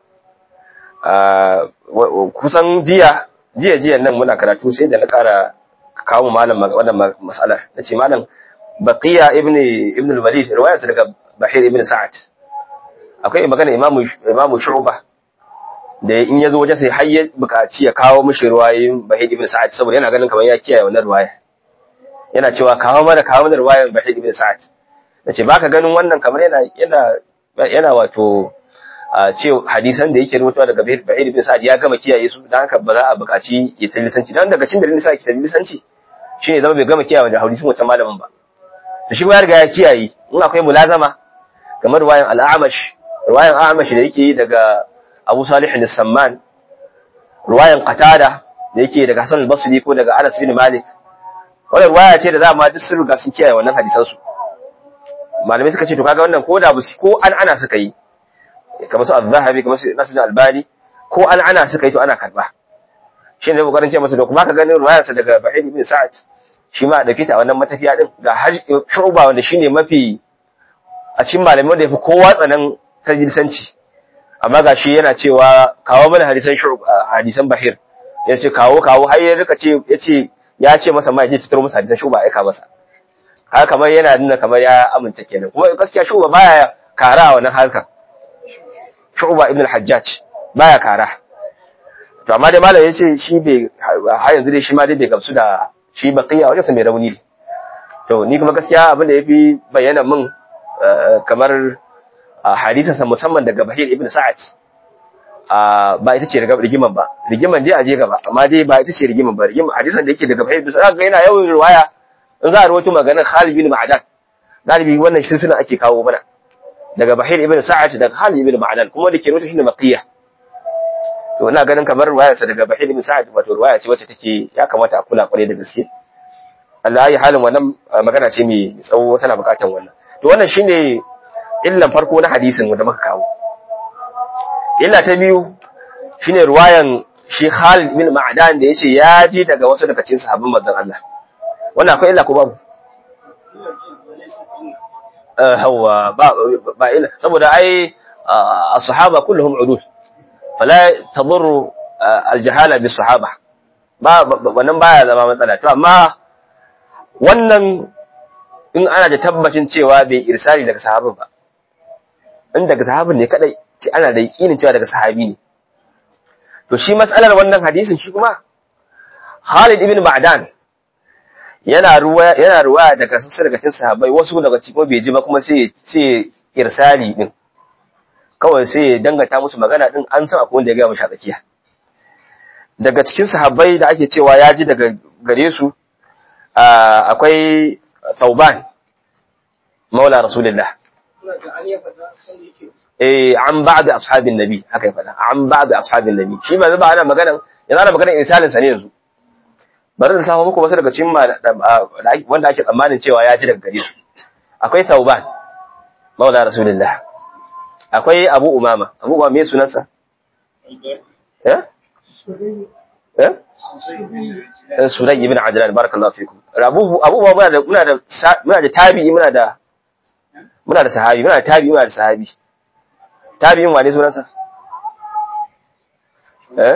kusan jiya jiya jiya nan muna karatu sai da na ƙara kawo malam wannan mas'alar nace malam baqiya ibn ibn al-walid riwayarsa daga bahir ibn sa'ad akwai magana imamu imamu shu'ba da in yazo wajen sai har ya buƙaci ya kawo mishi riwayoyin bahir ibn sa'ad saboda yana ganin kamar ya kiyaye wannan riwaya yana cewa kawo mana kawo mana riwayar bahir ibn sa'ad nace baka ganin wannan kamar yana yana yana wato a ce hadisan da yake rubutuwa daga Bahir ibn Sa'ad ya gama kiyaye su dan haka ba za a buƙaci ya talisanci dan daga cikin dalilin sa ki talisanci shine zama bai gama kiyaye da hadisin wancan malamin ba to shi ya riga ya kiyaye in akwai mulazama kamar ruwayan al-A'mash ruwayan A'mash da yake daga Abu Salih al-Samman ruwayan Qatada da yake daga Hassan al-Basri ko daga Anas bin Malik wannan ruwaya ce da za ma duk sun riga sun kiyaye wannan hadisan su malamai suka ce to kaga wannan ko da busi ko an ana suka yi kamar su al-zahabi kamar su nasu albani ko an ana suka yi to ana karba shi ne kokarin ce masa to kuma ka ganin ruwayarsa daga Bahid ibn Sa'ad shi ma da kita wannan matafiya din ga har shuba wanda shine mafi a cikin malamai da yafi kowa tsanan tajilsanci amma ga shi yana cewa kawo mana hadisan hadisan Bahir ya ce kawo kawo har ya rika ce ya ce ya ce masa ma ya ce tattaro masa hadisan shuba aika masa haka kamar yana nuna kamar ya aminta kenan kuma gaskiya shuba baya kara a wannan harkar Shu'ba ibn al-Hajjaj baya kara to amma dai malam yace shi bai har yanzu dai shi ma dai bai gamsu da shi baqiya wajen sa mai rauni to ni kuma gaskiya abin da yafi bayyana min kamar hadisin sa musamman daga Bahir ibn Sa'ad ba ita ce rigiman ba rigiman dai a je gaba amma dai ba ita ce rigiman ba rigiman hadisan da yake daga bahir bisa ga yana yawan riwaya in za a rawaito maganar Khalid bin Ma'dan galibi wannan silsila ake kawo mana daga Bahir ibn Sa'ad daga Khalid ibn Ma'dan kuma da ke rawaito shine Maqiya to ina ganin kamar riwayar sa daga Bahir ibn Sa'ad wato riwaya ce wacce take ya kamata a kula kwarai da gaske Allah ya halin wannan magana ce mai tsawo tana bukatan wannan to wannan shine illan farko na hadisin wanda muka kawo illa ta biyu shine ruwayan shi Khalid bin Ma'dan da yace ya ji daga wasu daga cikin sahabban manzon Allah wannan akwai illa ko babu eh hawa ba ba illa saboda ai as-sahaba kulluhum udul fala tadurru al-jahala bis sahaba ba wannan baya zama matsala to amma wannan in ana da tabbacin cewa bai irsali daga sahabin ba in daga sahabin ne kadai ce ana da yakinin cewa daga sahabi ne to shi matsalar wannan hadisin shi kuma Khalid ibn Ma'dan yana ruwa yana ruwa daga sassa daga cikin sahabbai wasu daga cikin bai ji ba kuma sai sai irsali din kawai sai ya dangata musu magana din an san akwai wanda ya ga mu tsakiya daga cikin sahabbai da ake cewa ya ji daga gare su akwai Tauban maula Rasulullah eh an ba'd ashabin nabi haka ya faɗa an ba'd ashabin nabi shi ba zuba ana magana yanzu ana magana irsalin sa ne yanzu bari da samu muku wasu daga cikin wanda ake tsammanin cewa ya ji daga gare su akwai Tauban maula Rasulullah akwai Abu Umama Abu Umama me sunansa eh eh Surai ibn Ajlan barakallahu fikum Abu Abu muna da muna da muna da tabi'i muna da muna da sahabi muna da tabi'i muna da sahabi tabi'in wane sunansa eh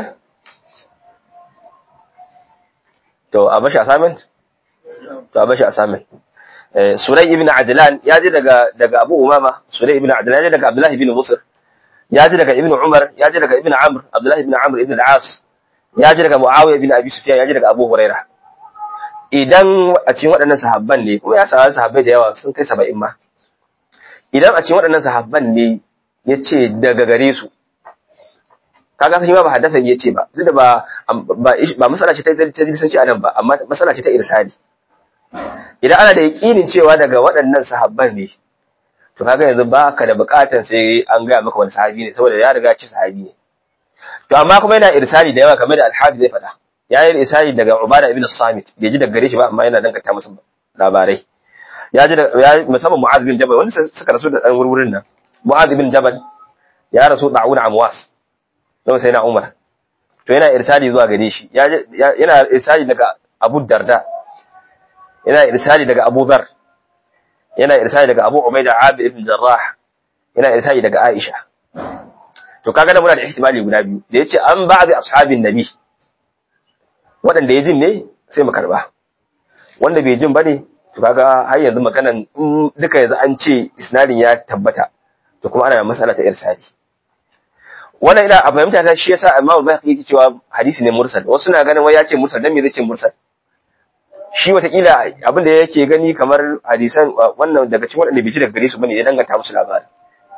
to a bashi assignment to a bashi assignment eh Surai ibn Ajlan ya ji daga daga Abu Umama Surai ibn Ajlan ya ji daga Abdullah ibn Musr ya ji daga Ibn Umar ya ji daga Ibn Amr Abdullah ibn Amr ibn al-As ya ji daga Muawiya bin Abi Sufyan ya ji daga Abu Huraira idan a cikin waɗannan sahabban ne kuma ya samu sahabbai da yawa sun kai 70 ma idan a cikin waɗannan sahabban ne yace daga gare su kaga sai ma ba haddathan yace ba duk da ba ba ba masala ce ta tadrisanci anan ba amma masala ce ta irsali idan ana da yakinin cewa daga waɗannan sahabban ne to kaga yanzu ba ka da buƙatar sai an gaya maka wani sahabi ne saboda ya riga ci sahabi ne to amma kuma yana irsali da yawa kamar da alhaji zai faɗa ya yi irsali daga ubada ibn samit bai ji daga gare shi ba amma yana danganta masa labarai ya ji ya musamman mu'adh bin jabal wanda suka rasu da dan wurwurin nan mu'adh bin jabal ya rasu da'una amwas don sai na umar to yana irsali zuwa gare shi yana irsali daga abu darda yana irsali daga abu dhar yana irsali daga abu ubaida abi ibn jarrah yana irsali daga aisha to kaga da muna da ihtimali guda biyu da yace an ba'd ashabin nabi wadanda ya jin ne sai mu karba wanda bai jin bane to kaga har yanzu maganan duka yanzu an ce isnadin ya tabbata to kuma ana masala ta irsali wannan ina a fahimta ta shi yasa Imam Al-Bayhaqi yake cewa hadisi ne mursal wasu na ganin wai ya ce mursal dan me zai ce mursal shi watakila abin da yake gani kamar hadisan wannan daga cikin wadanda bai ji daga gare su bane ya danganta musu labarin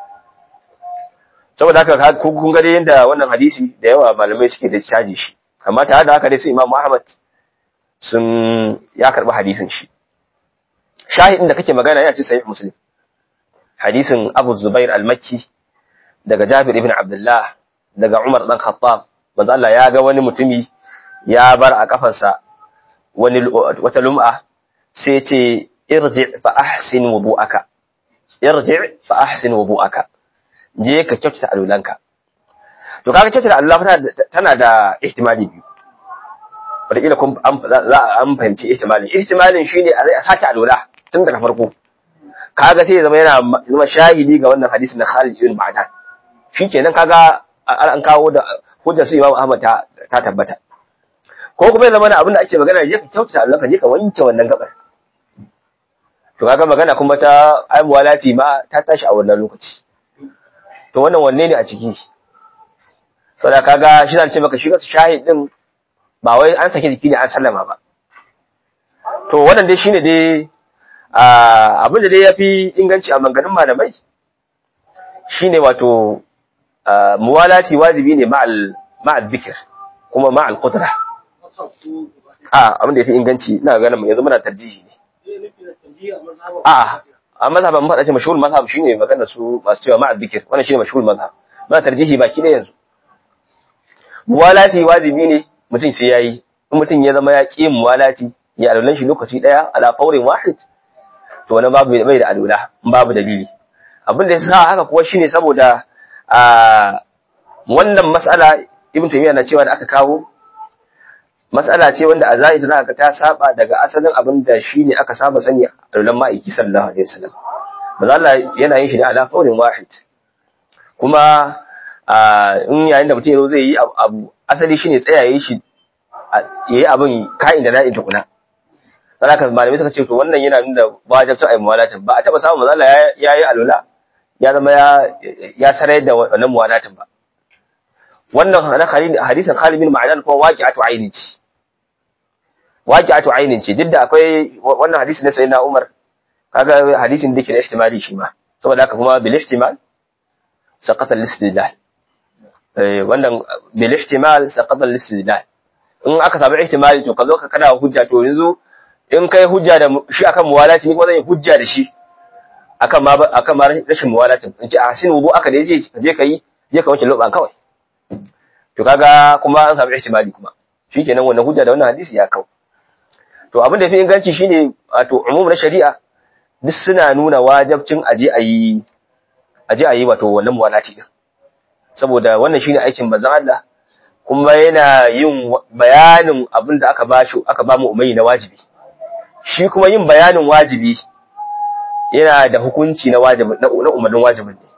saboda haka kun ga yadda wannan hadisi da yawa malamai suke da caji shi amma tare da haka dai su Imam Ahmad sun ya karbi hadisin shi shahidin da kake magana yana cikin sahih Muslim hadisin Abu Zubair al-Makki daga Jabir ibn Abdullah daga Umar dan Khattab manzo Allah ya ga wani mutumi ya bar a kafarsa wani wata lum'a sai ya ce irji fa ahsin wudu'aka irji fa ahsin wudu'aka je ka kyautata alulanka to kaga kyautata alula tana da ihtimali biyu wataƙila kun za a an fahimci ihtimalin ihtimalin shine a sake alula tun daga farko kaga sai ya zama yana zama shahidi ga wannan hadisi na Khalid ibn Ma'dan shikenan kaga an kawo da hujjar su Imam Ahmad ta ta tabbata ko kuma ya zama abin da ake magana je ka kyautata alulanka je ka wanke wannan gabar to kaga magana kuma ta ai muwalati ma ta tashi a wannan lokaci to wannan wanne ne a ciki saboda kaga shi zan ce maka shi kasu shahid din ba wai an sake jiki ne an sallama ba to wannan dai shine dai abin da dai yafi inganci a manganin malamai shine wato muwalati wajibi ne ma'al ma'al dhikr kuma ma'al qudra a abin da yafi inganci ina ganin yanzu muna tarjihi ne a a mazhaban mun faɗa ce mashhur mazhab shine magana su masu cewa ma'al dhikr wannan shine mashhur mazhab muna tarjihi baki da yanzu muwalati wajibi ne mutum sai yayi in mutum ya zama ya ƙi muwalati ya alulan shi lokaci daya ala fawrin wahid to wani babu bai da alula babu dalili abin da ya sa haka kuwa shine saboda a wannan mas'ala ibn taymiya na cewa da aka kawo mas'ala ce wanda a zahiri tana ga ta saba daga asalin abin da shine aka saba sani a lulan ma'aiki sallallahu alaihi wasallam manzo Allah yana yin shi ne ala fawrin wahid kuma in yayin da mutum ya zai yi abu asali shine tsayaye shi yayi abin ka'in da na'in tukuna dan haka malamai suka ce to wannan yana nuna wajibcin ayi muwalatin ba a taba samun manzo Allah ya yi alula ya zama ya ya sarai da wannan muwalatin ba wannan hadisin Khalid bin Ma'dan kuma waqi'atu ainin ce waqi'atu ainin ce duk da akwai wannan hadisi na sayyidina Umar kaga hadisin da ke da ihtimali shi ma saboda haka kuma bil ihtimal saqata al-istidlal eh wannan bil ihtimal saqata al-istidlal in aka samu ihtimali to ka zo ka kana hujja to yanzu in kai hujja da shi akan muwalati ni kuma zan yi hujja da shi akan ma akan ma rashin muwalatin in ce a sin wudu aka da je je kai je ka wanke loban kawai to kaga kuma an samu ihtimali kuma shikenan wannan hujja da wannan hadisi ya kau to abin da yafi inganci shine wato umum na shari'a duk suna nuna wajibcin aje ayi aje ayi wato wannan muwalati din saboda wannan shine aikin manzon Allah kuma yana yin bayanin abin da aka bashi aka ba mu umayi na wajibi shi kuma yin bayanin wajibi yana da hukunci na wajibi na umarnin wajibin ne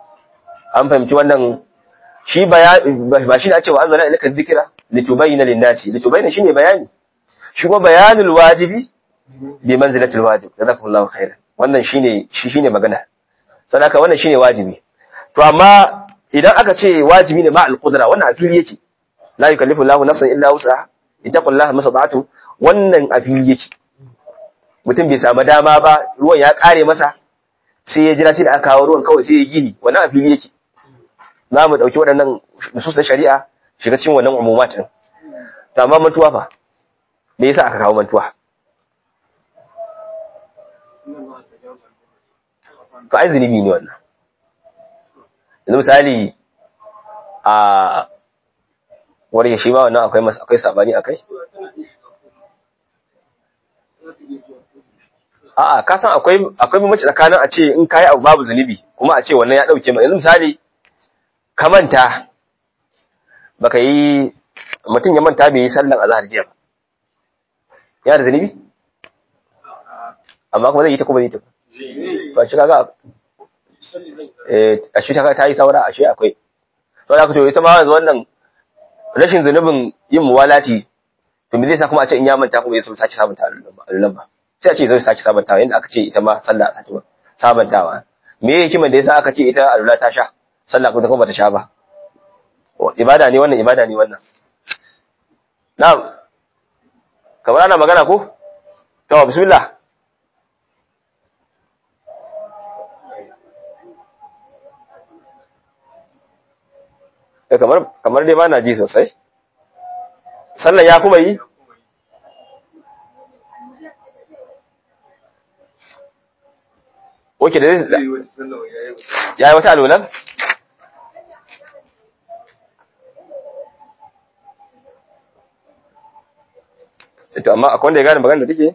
an fahimci wannan shi ba shi ne a cewa an zana ilaka dhikra litubayyana lin-nasi litubayyana shine bayani shi kuma bayanul wajibi bi manzilatil wajib jazakumullahu khairan wannan shine shi shine magana sanaka wannan shine wajibi to amma idan aka ce wajibi ne ma al-qudra wannan afili yake la yukallifu Allahu nafsan illa wus'aha ittaqullaha masata'tu wannan afili yake mutum bai samu dama ba ruwan ya kare masa sai ya jira sai da aka kawo ruwan kawai sai ya gini wannan afili yake za mu dauki waɗannan nususan shari'a shiga cikin wannan umumat din to amma mantuwa fa me yasa aka kawo mantuwa to ai zunubi ne wannan yanzu misali a wani shi ma wannan akwai akwai sabani akai a'a ka san akwai akwai bambanci tsakanin a ce in kai abu babu zunubi kuma a ce wannan ya dauke ma yanzu misali ka manta baka yi mutum ya manta bai yi sallan azhar jiya ba ya da zunubi amma kuma zai yi ta kuma zai ta ba shi kaga eh a shi kaga ta yi saura a shi akwai saboda haka to ita ma yanzu wannan rashin zunubin yin muwalati to me zai sa kuma a ce in ya manta kuma ya so sake sabunta alulan ba sai a ce zai sake sabuntawa yadda aka ce ita ma sallah sake sabuntawa me yake hikimar da yasa aka ce ita alula ta sha sallah kuma kuma bata sha ba ibada ne wannan ibada ne wannan na'am kamar ana magana ko to bismillah eh kamar kamar dai ba na ji sosai sallan ya kuma yi Oke da zai ya yi wata alolan? to amma akwai wanda ya gane magana da take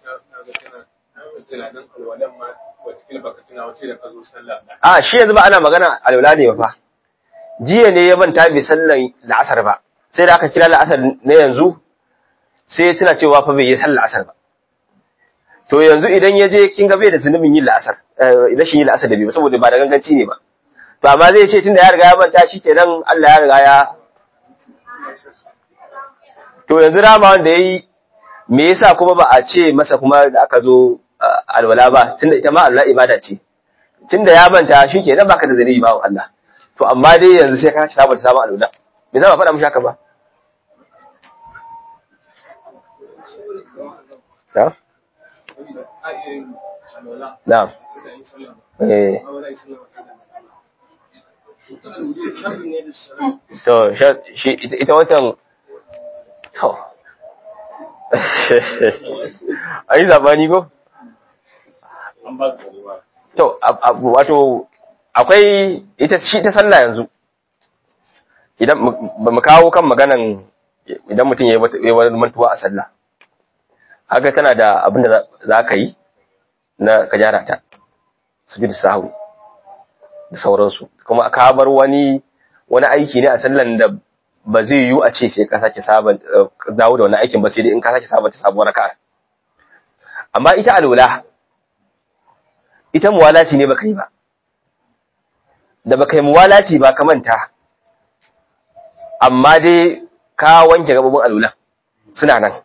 a shi yanzu ba ana magana alwala ne ba fa jiya ne ya manta bai sallan la'asar ba sai da aka kira la'asar na yanzu sai ya tuna cewa fa bai yi sallan la'asar ba to yanzu idan ya je kin ga bai da zunubin yin la'asar idan shi yin la'asar da bai ba saboda ba da ganganci ne ba to amma zai ce tunda ya riga ya manta shi kenan Allah ya riga ya to yanzu rama wanda yayi me yasa kuma ba a ce masa kuma da aka zo alwala ba tunda ita ma Allah ibada ce tunda ya manta shi kenan baka da zunubi ba Allah to amma dai yanzu sai ka ci sabon sabon alwala me za ba faɗa mishi haka ba ya Na'am. Eh. sharri ne da shari'a to shi ita ita watan to ai zabani go an ba ka ruwa to ab- ab- wato akwai ita shi ta sallah yanzu idan mu- ba mu kawo kan maganan idan mutum ya yi wata- ya yi wani mantuwa a sallah haka tana da abin da za- za ka yi na ka gyara ta sujud sahwi da sauransu kuma ka bar wani wani aiki ne a sallan da ba zai yiwu a ce sai ka sake saban eh, dawo da wani aikin ba sai dai in ka sake sabanta sabuwar raka'a amma ita alwala ita muwalati ne baka yi ba da baka yi muwalati ba ka manta amma dai ka wanke gabobin alwala suna nan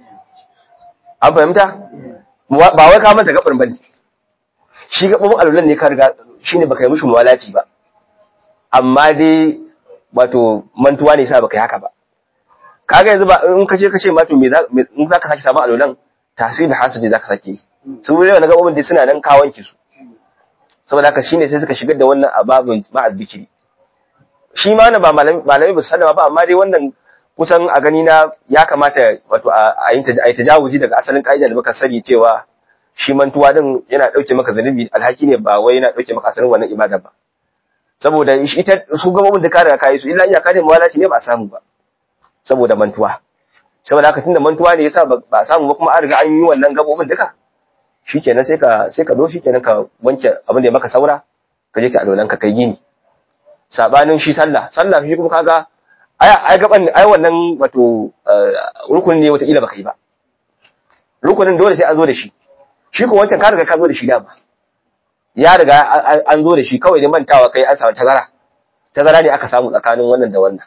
an fahimta Muwa- ba wai ka manta gabar bane shi gabobin alwalan ne ka riga shine baka yi mishi muwalati ba amma dai wato mantuwa ne sa baka yi haka ba kaga yanzu ba in kace kace ma to me za me- in zaka saki sabon alwalan tasiri da hasidi zaka sake yi sun wuri na gabobin dai suna nan ka wanke su saboda haka shine sai suka shigar da wannan ababin ma'al bikiri shi ma wannan ba malami malami ba su sallama ba amma dai wannan kusan a gani na ya kamata wato a a yin taj- a yi tajawuzi daga asalin ka'ida da muka sani cewa shi mantuwa din yana dauke maka zanubi alhaki ne ba wai yana dauke maka asalin wannan ibada ba saboda shi- ita su gabobin da ka riga ka yi su illa iyaka ne mawalaci ne ba a samu ba saboda mantuwa saboda haka tunda mantuwa ne yasa ba ba a samu ba kuma an riga an yi wannan gabobin duka shikenan sai ka sai ka zo shikenan ka wanke abin da ya maka saura ka je ka alolan ka kai gini sabanin shi sallah sallah shi kuma kaga ai ai gaban ai wannan wato eh, rukunin ne wata kila baka yi ba rukunin dole sai an zo da shi shi ko wancan ka riga ka zo da shi dama ya riga an- an- an zo da shi kawai ne mantawa kai an samu tazara tazara ne aka samu tsakanin wannan da wannan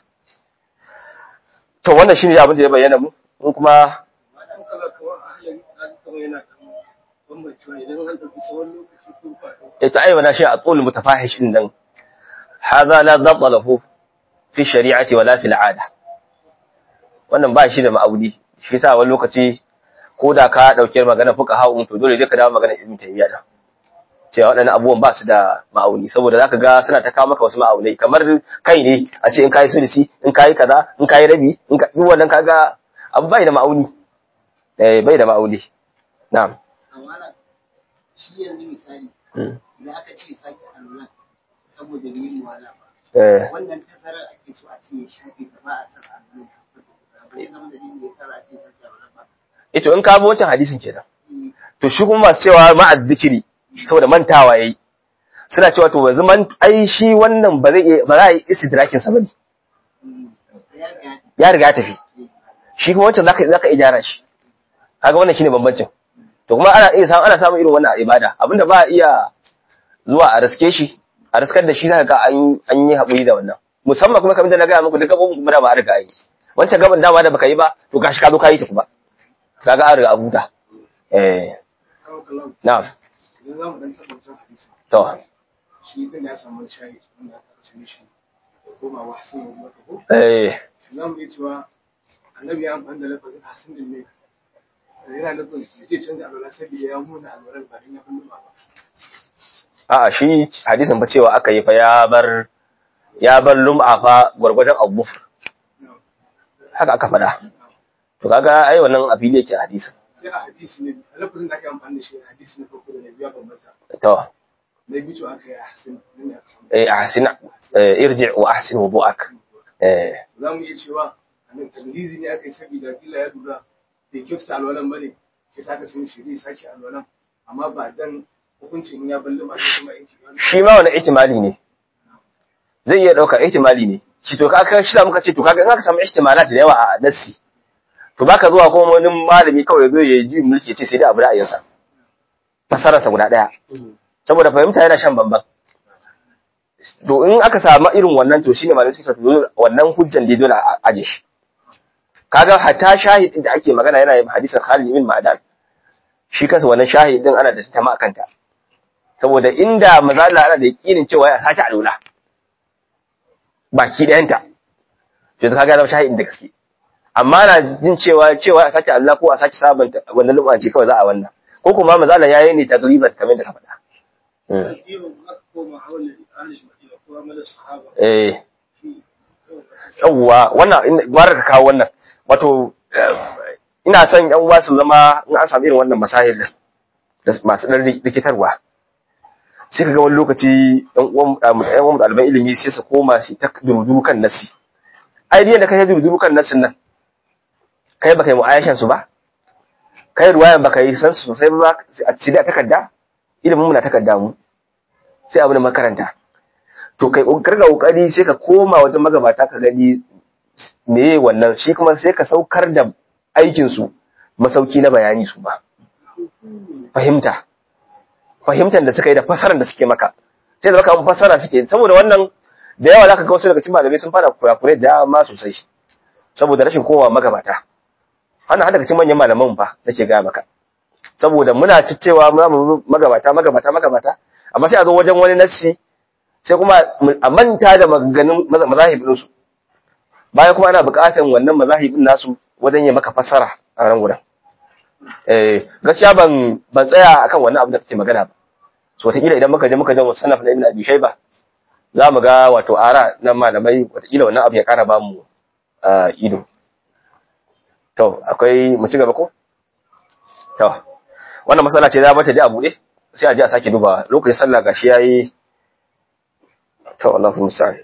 to wannan shine abin da ya bayyana mu in kuma Madan kala kamar a hanyar ɗan kamar yana kan bambancewa idan an ɗauki tsawon lokaci ko faɗo. يتعين شيء طول متفاحش عندنا هذا لا ضبط له في الشريعة ولا في العادة wannan ba shi da ma'audi shi sa wani lokaci ko da ka dauke magana fuka hawo to dole dai ka dawo magana ibn taymiya da cewa waɗannan abubuwan ba su da ma'auni saboda zaka ga suna ta kawo maka wasu ma'aunai kamar kai ne a ce in kai sulisi in kai kaza in kai rabi in ka duk wannan kaga abu bai da ma'auni eh bai da ma'auni na'am amma shi yanzu misali Mm. idan aka ce sake alwala saboda yin wala ba eh wannan tazarar ake so a ce ya shafe ta ba a san alwala ba zai zama dalilin da ya sa za a ce sake alwala ba ito in ka bi wancan hadisin kenan Mm, to shi kuma masu cewa ma'az zikiri saboda mantawa yayi suna cewa to yanzu man ai shi wannan ba zai iya- ba za a yi istidrakin sa bane mm, ya ga ya riga ya tafi shi kuma wancan zaka zaka iya gyara shi kaga wannan shine bambancin to kuma ana iya samu ana samun irin wannan a ibada abinda ba a iya zuwa a riske shi a riskar da shi zaka ga an an yi haƙuri da wannan musamman kuma kamar da na gaya muku duk gabobin kuma da ba a riga yi wancan gaban dama da baka yi ba to gashi ka zo ka yi ta kuma kaga an riga a huta eh Kawo kalam na'am idan za mu ɗan taɓa wancan hadisi to shi ɗin ya samu wani shahid wanda aka ce mishi ya koma wa hasan ya maka ko eh za mu iya cewa annabi ya amfani da lafazin hasan din ne yana nufin zai canza alwala saboda ya muna alwalar ba don ya fi nuna ba. A'a shi hadisin fa cewa aka yi fa ya bar ya bar lum'a fa gwargwadon abu haka aka faɗa to kaga ai wannan a fili yake a hadisin sai a hadisi ne a lafazin da aka yi amfani da shi a hadisi na farko da na biya bambanta to na biyu cewa aka yi hasan nan ya samu eh ahsin eh, irji wa ahsin wudu'ak eh za mu iya cewa annan tamyizi ne aka yi saboda kila ya lura bai kyautata alwalan bane sai sa aka sun shi zai sake alwalan amma ba dan hukuncin in ya balli ma sai kuma in ki wani shi ma wani ihtimali ne zai iya ɗaukar ihtimali ne shi to kaga shi da muka ce to kaga in aka samu ihtimalat da yawa a nassi to baka zuwa kuma wani malami kawai ya zo ya ji mulki ya ce sai dai abu ra'ayinsa fasararsa guda ɗaya saboda fahimta yana shan bamban to in aka samu irin wannan to shine malamai suka to wannan hujjan da dole a aje shi kaga hatta shahidin da ake magana yana yin hadisin Khalid ibn Ma'dan shi kansa wannan shahidin ana da tama akan ta saboda inda mazala ana da yakinin cewa ya sake alula baki ɗayanta to kaga ya zama shahidin da gaske amma na jin cewa cewa a sake Allah ko a sake sabanta wannan lum'a ce kawai za a wannan ko kuma mazala yayi ne tagliban kamar da ka faɗa Mm. iyo aka koma hawalin ahlul madina ko mu'amalar sahaba eh shi yawwa wannan in- gwara ka kawo wannan wato eh, ina son yan uwa su zama in an samu irin wannan masahil din da masu dan rikitarwa sai ka ga wani lokaci yan uwan yan uwan ɗaliban ilimi sai su koma su ta duruduru kan nasi ai diyan da kai duruduru kan nasin nan kai baka yi mu'ayashan su ba kai ruwayan baka yi san su sosai ba a ci da takarda ilimin mu na takarda mu sai abu da makaranta to kai karga kokari sai ka koma wajen magabata ka gani meye wannan shi kuma sai ka saukar da aikin su masauki na bayani su ba fahimta fahimtar da suka yi da fasarar da suke maka sai da baka an fasara suke saboda wannan da yawa zaka ga wasu daga cikin malamai sun fara kurakure da dama sosai saboda rashin kowa magabata hana hada daga cikin manyan malaman fa nake ga maka saboda muna ciccewa muna mu magabata magabata magabata amma sai a zo wajen wani nassi sai kuma a manta da maganganun maza- mazahibin su bayan kuma ana buƙatar wannan mazahibin nasu wajen yi maka fassara a ran gudan eh gaskiya ban ban tsaya akan wannan abu da kake magana ba so wataƙila idan muka je muka je musannaf na ibn abi shayba za mu ga wato ara na malamai wataƙila wannan abu ya ƙara ba mu ah, ido to akwai mu ci gaba ko to wannan matsala ce za bata da a buɗe sai a je a sake duba lokacin sallah gashi yayi to Allahu musta'an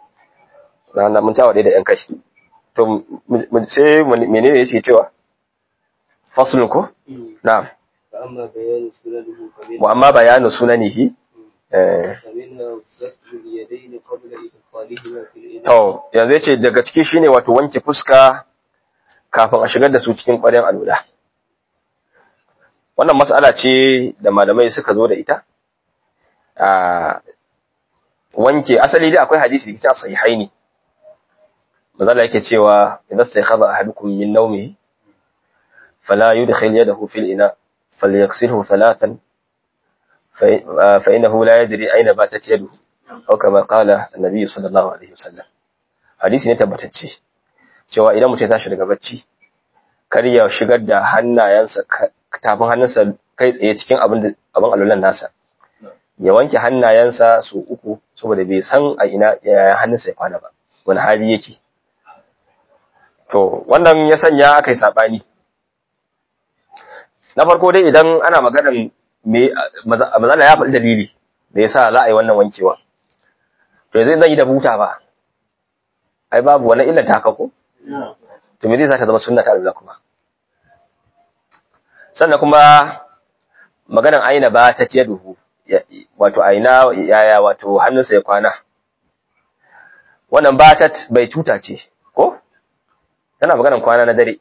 rana mun tawa da yan kai to mu- mu- sai mu- menene yake cewa faslun ko na'am فأما بيان سننه فمنها wa amma bayanu sunanihi eh فمنها غسل اليدين قبل إدخالهما في الإناء to yanzu yace daga ciki shine wato wanke fuska kafin a shigar da su cikin ƙwaryan alwala wannan mas'ala ce da malamai suka zo da ita a wanke asali dai akwai hadisi da ke cikin sahihaini mazala yake cewa idan sai khaba ahadukum min nawmihi fala yudkhil yadahu fil ina falyaghsilhu thalathan fa fa innahu la yadri ayna batat yaduhu aw kama qala an-nabi sallallahu alaihi wasallam hadisi ne tabbatacce cewa idan mutum ya tashi daga bacci kar ya shigar da hannayensa ka- tafin hannunsa kai tsaye cikin abin da abin alulan nasa ya wanke hannayensa su uku saboda bai san a ina yaya hannunsa ya kwana ba wani hali yake to wannan ya sanya aka yi saɓani na farko dai idan ana maganar me mazala ya faɗi dalili da ya sa za a yi wannan wankewa to yanzu zan yi da buta ba ai babu wani illa ta haka ko to me zai sa ta zama sunna ta Allah kuma sannan kuma maganan aina ba ta tiya duhu wato aina yaya wato hannunsa ya kwana wannan batat bai tuta ce ko tana maganan kwana na dare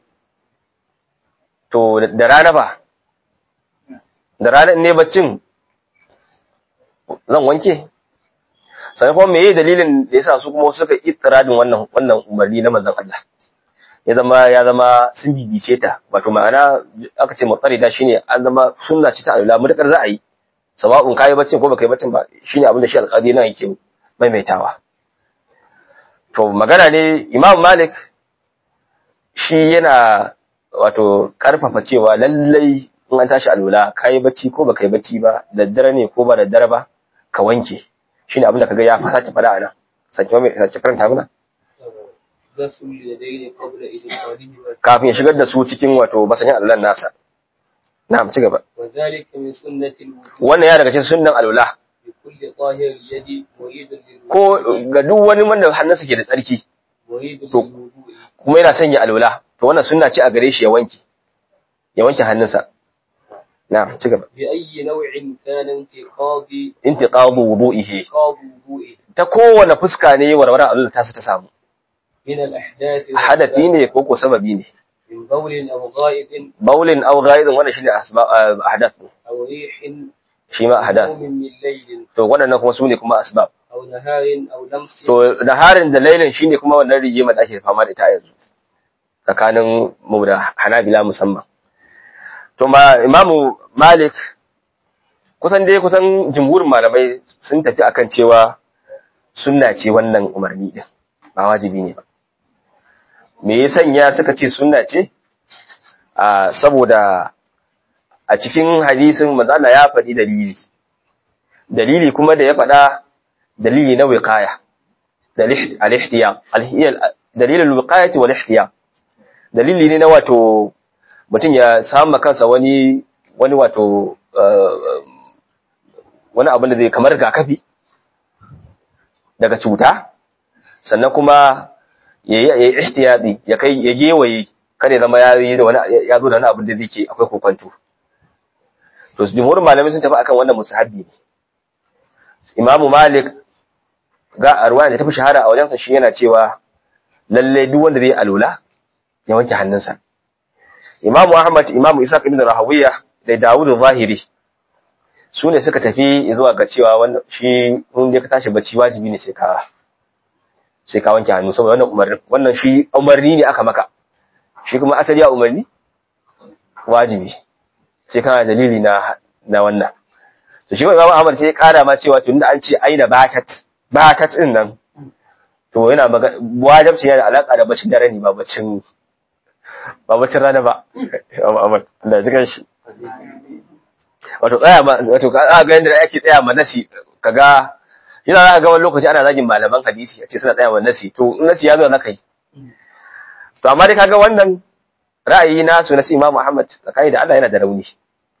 to da rana ba da rana in ne baccin zan wanke sai kuma meye dalilin da yasa su kuma suka ittiradin wannan wannan umarni na manzon Allah ya zama ya zama sun bibice ta wato ma'ana aka ce mutsarida shine an zama sunna ce ta alula mutakar za a yi sawa'un kai baccin ko baka yi baccin ba shine abin da shi alƙadi nan yake maimaitawa to magana ne Imam Malik shi yana wato karfafa cewa lallai in an tashi alula kai bacci ko baka yi bacci ba daddare ne ko ba daddare ba ka wanke shine abin da kaga ya fasa ta fada anan sake mai sake karanta mana غسل اليدين قبل إدخالهما kafin ya shigar da su cikin wato masanyin alulan nasa na'am ci gaba وذلك من سنة الوضوء wannan ya daga cikin sunnan alula لكل طاهر اليد مريد للوضوء ko ga duk wani wanda hannunsa ke da tsarki مريد to- للوضوء kuma yana sanya alula to wannan sunna ce a gare shi ya wanke ya wanke hannunsa na'am ci gaba بأي نوع كان انتقاض intiqadu wudu'ihi انتقاض وضوءه ta kowane fuska ne warware alula ta su ta samu من الأحداث hadafi ne ko ko sababi ne من بول أو غائط baulin aw ghaidin wannan shine asbab ahdath أو ريح shi ma ahdath نوم من ليل to wannan kuma su ne kuma asbab أو نهار أو لمس to naharin da lailin shine kuma wannan rigima da ake fama da ita a yanzu tsakanin mu da Hanabila musamman to ma Imamu Malik kusan dai kusan jumhurin malamai sun tafi akan cewa sunna ce wannan umarni din ba wajibi ne ba me ya sanya suka ce sunna ce a saboda a cikin hadisin manzo Allah ya faɗi dalili dalili kuma da ya faɗa dalili na wiqaya da al-ihtiyam dalilul wiqayati wal ihtiyam dalili ne na wato mutum ya samu kansa wani wani wato wani abin da zai kamar rigakafi daga cuta sannan kuma ya yi ihtiyadi ya kai ya gewaye kada ya zama ya yi da wani ya zo da wani abin da zai ke akwai kokonto to jumhurin malamai sun tafi akan wannan musahabi ne imamu malik ga arwaya da tafi shahara a wajensa shi yana cewa lalle duk wanda zai alula ya wanke hannunsa imamu ahmad imamu isa ibn rahawiya da dawud zahiri su ne suka tafi zuwa ga cewa wannan shi in dai ka tashi bacci wajibi ne sai ka sai ka wanke hannu saboda wannan umarni wannan shi umarni ne aka maka shi kuma asali ya umarni wajibi sai kana dalili na na wannan to shi imamu ahmad sai ya kara ma cewa tunda an ce aina batat batat din nan to yana wajibci yana da alaka da bacin dare ne ba bacin ba bacin rana ba imamu ahmad Allah ya ji shi wato tsaya ma wato ka ga yanda ake tsaya ma nasi kaga yana za ga wani lokaci ana zagin malaman hadisi a ce suna tsaya ma nasi to in nasi ya zo na kai to amma dai kaga wannan ra'ayi nasu na Imam Muhammad tsakani da Allah yana da rauni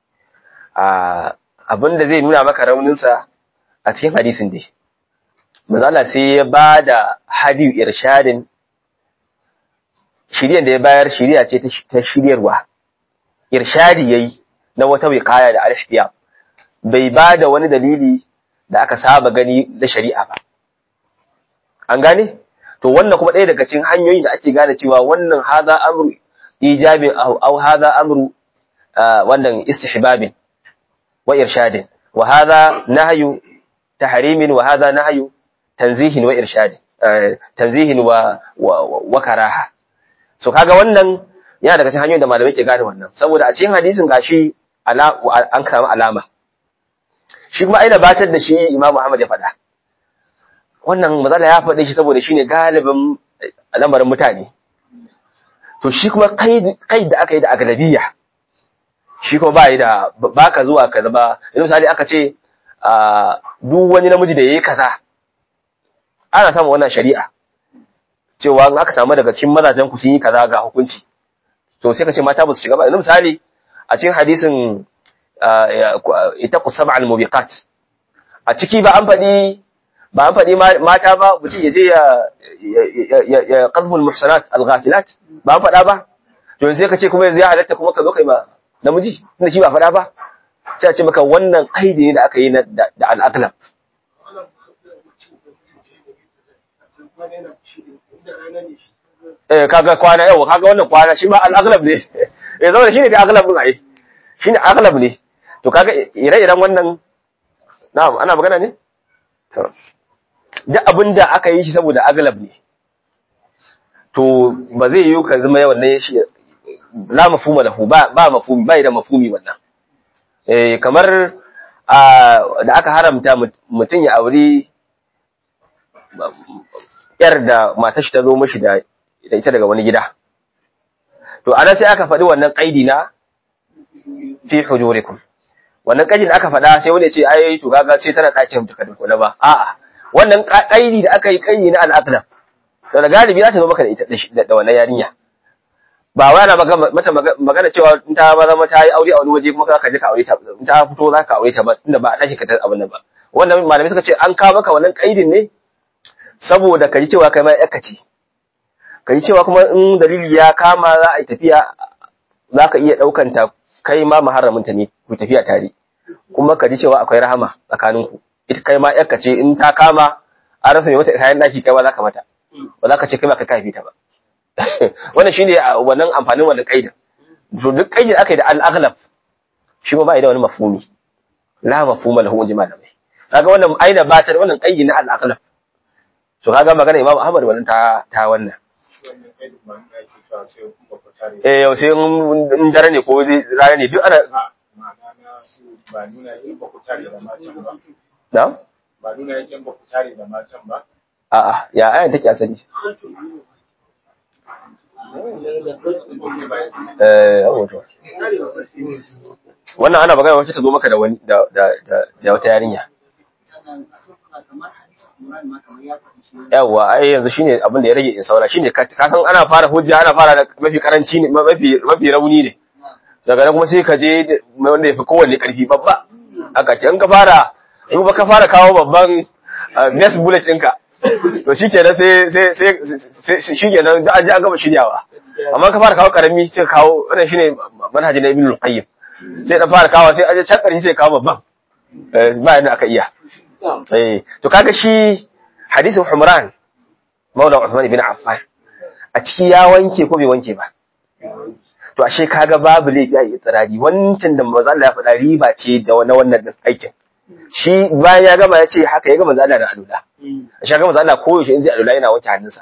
a abin da zai nuna maka rauninsa a cikin hadisin dai manzo Allah sai ya ba da hadiyu irshadin shiryan da ya bayar shiriya ce ta shiryarwa irshadi yayi na wata wiqaya da al-ihtiyam bai ba da wani dalili da aka saba gani na shari'a ba an gane to wannan kuma ɗaya daga cikin hanyoyin da ake gane cewa wannan haza amru ijabin aw haza amru wannan istihbabin wa irshadin wa haza nahyu tahrimin wa haza nahyu tanzihin wa irshadin tanzihin wa wa karaha so kaga wannan yana daga cikin hanyoyin da malamai ke gane wannan saboda a cikin hadisin gashi an samu alama shi kuma aina batar da shi Imam Muhammad ya faɗa wannan matsala ya faɗe shi saboda shine galibin lamarin mutane to shi kuma kai da aka yi da aglabiya shi kuma ba yi da baka zuwa ka zama yanzu misali aka ce duk wani namiji da yayi kaza ana samun wannan shari'a cewa in aka samu daga cikin mazajen ku sun yi kaza ga hukunci to sai ka ce mata ba su shiga ba yanzu misali a cikin hadisin ita ku sab'al mubiqat a ciki ba an faɗi ba an faɗi mata ba mutum ya je ya ya qadhful muhsanat al-ghafilat ba an faɗa ba to yanzu sai ka ce kuma yanzu ya halatta kuma ka zo kai ma namiji tunda shi ba faɗa ba sai a ce maka wannan kaidi ne da aka yi da al-aqlab eh kaga kwana yau kaga wannan kwana shi ma al-aghlab ne eh zama shine da aghlab din ai shine aghlab ne to kaga ire-iren wannan na'am ana magana ne to duk abinda aka yi shi saboda aghlab ne to ba zai yi ka zama yawan ne shi la mafhuma lahu ba ba mafhumi ba da mafhumi wannan eh kamar da aka haramta mutum ya auri yar da matar shi ta zo mishi da ita daga wani gida to ana sai aka faɗi wannan kaidi na fi hujurikum wannan kaidi da aka faɗa sai wani ya ce ai to kaga sai tana ɗakin ta kadin kula ba a'a wannan kaidi da aka yi kaidi na al'aqlam to da galibi za ta zo maka da ita da wannan yarinya ba wai ana mata magana cewa in ta ba zama ta yi aure a wani waje kuma ka je ka aure ta in ta fito za ka aure ta ba tunda ba a ɗaki ka ta abin nan ba wannan malamai suka ce an kawo maka wannan kaidin ne saboda ka ji cewa kai ma yakka ce ka ji cewa kuma in dalili ya kama za a yi tafiya za ka iya ɗaukan ta kai ma maharaminta ne ku tafiya tare kuma ka ji cewa akwai rahama tsakaninku ita kai ma yakka ce in ta kama an rasa mai mata kayan ɗaki kai ma za ka mata ba za ka ce kai ma ka kafi ta ba wannan shine wannan amfanin wannan kaidin to duk kaidin aka yi da al-aghlab shi ma ba da wani mafhumi la mafhuma lahu inji malamai kaga wannan aina ba ta da wannan kaidin na al-aghlab to kaga magana Imam Ahmad wannan ta ta wannan eh yau sai in dare ne ko rana ne duk ana ba nuna yake ba ku tare da matan ba na ba nuna yake ba ku tare da matan ba a'a ya ayan take asali eh wato wannan ana magana wacce ta zo maka da wani da da da wata yarinya sannan a suna kamar hanci Imran ma kamar ya faɗi shi yawa ai yanzu shine abin da ya rage in saura shine ka ka san ana fara hujja ana fara da mafi karanci ne mafi mafi rauni ne daga nan kuma sai ka je da- wanda yafi kowanne karfi babba haka ce in ka fara in ba ka fara kawo babban ah, next bullet ɗinka to shikenan sai sai sai sai shikenan da an ji an gama shiryawa amma ka fara kawo karami sai ka kawo wannan shine manhaji na ibnu qayyim sai dan fara kawo sai an je can karshe sai ka kawo babban Eh, ba yadda aka iya eh to kaga shi hadisin Humran Maula Uthman ibn Affan a ciki ya wanke ko bai wanke ba to ashe kaga babu laifi a itirari wancan da manzo Allah ya faɗa riba ce da na wannan din aikin shi bayan ya gama ya ce haka ya gama manzo Allah da alula ashe ga manzo Allah ko yaushe in zai alula yana wanke hannunsa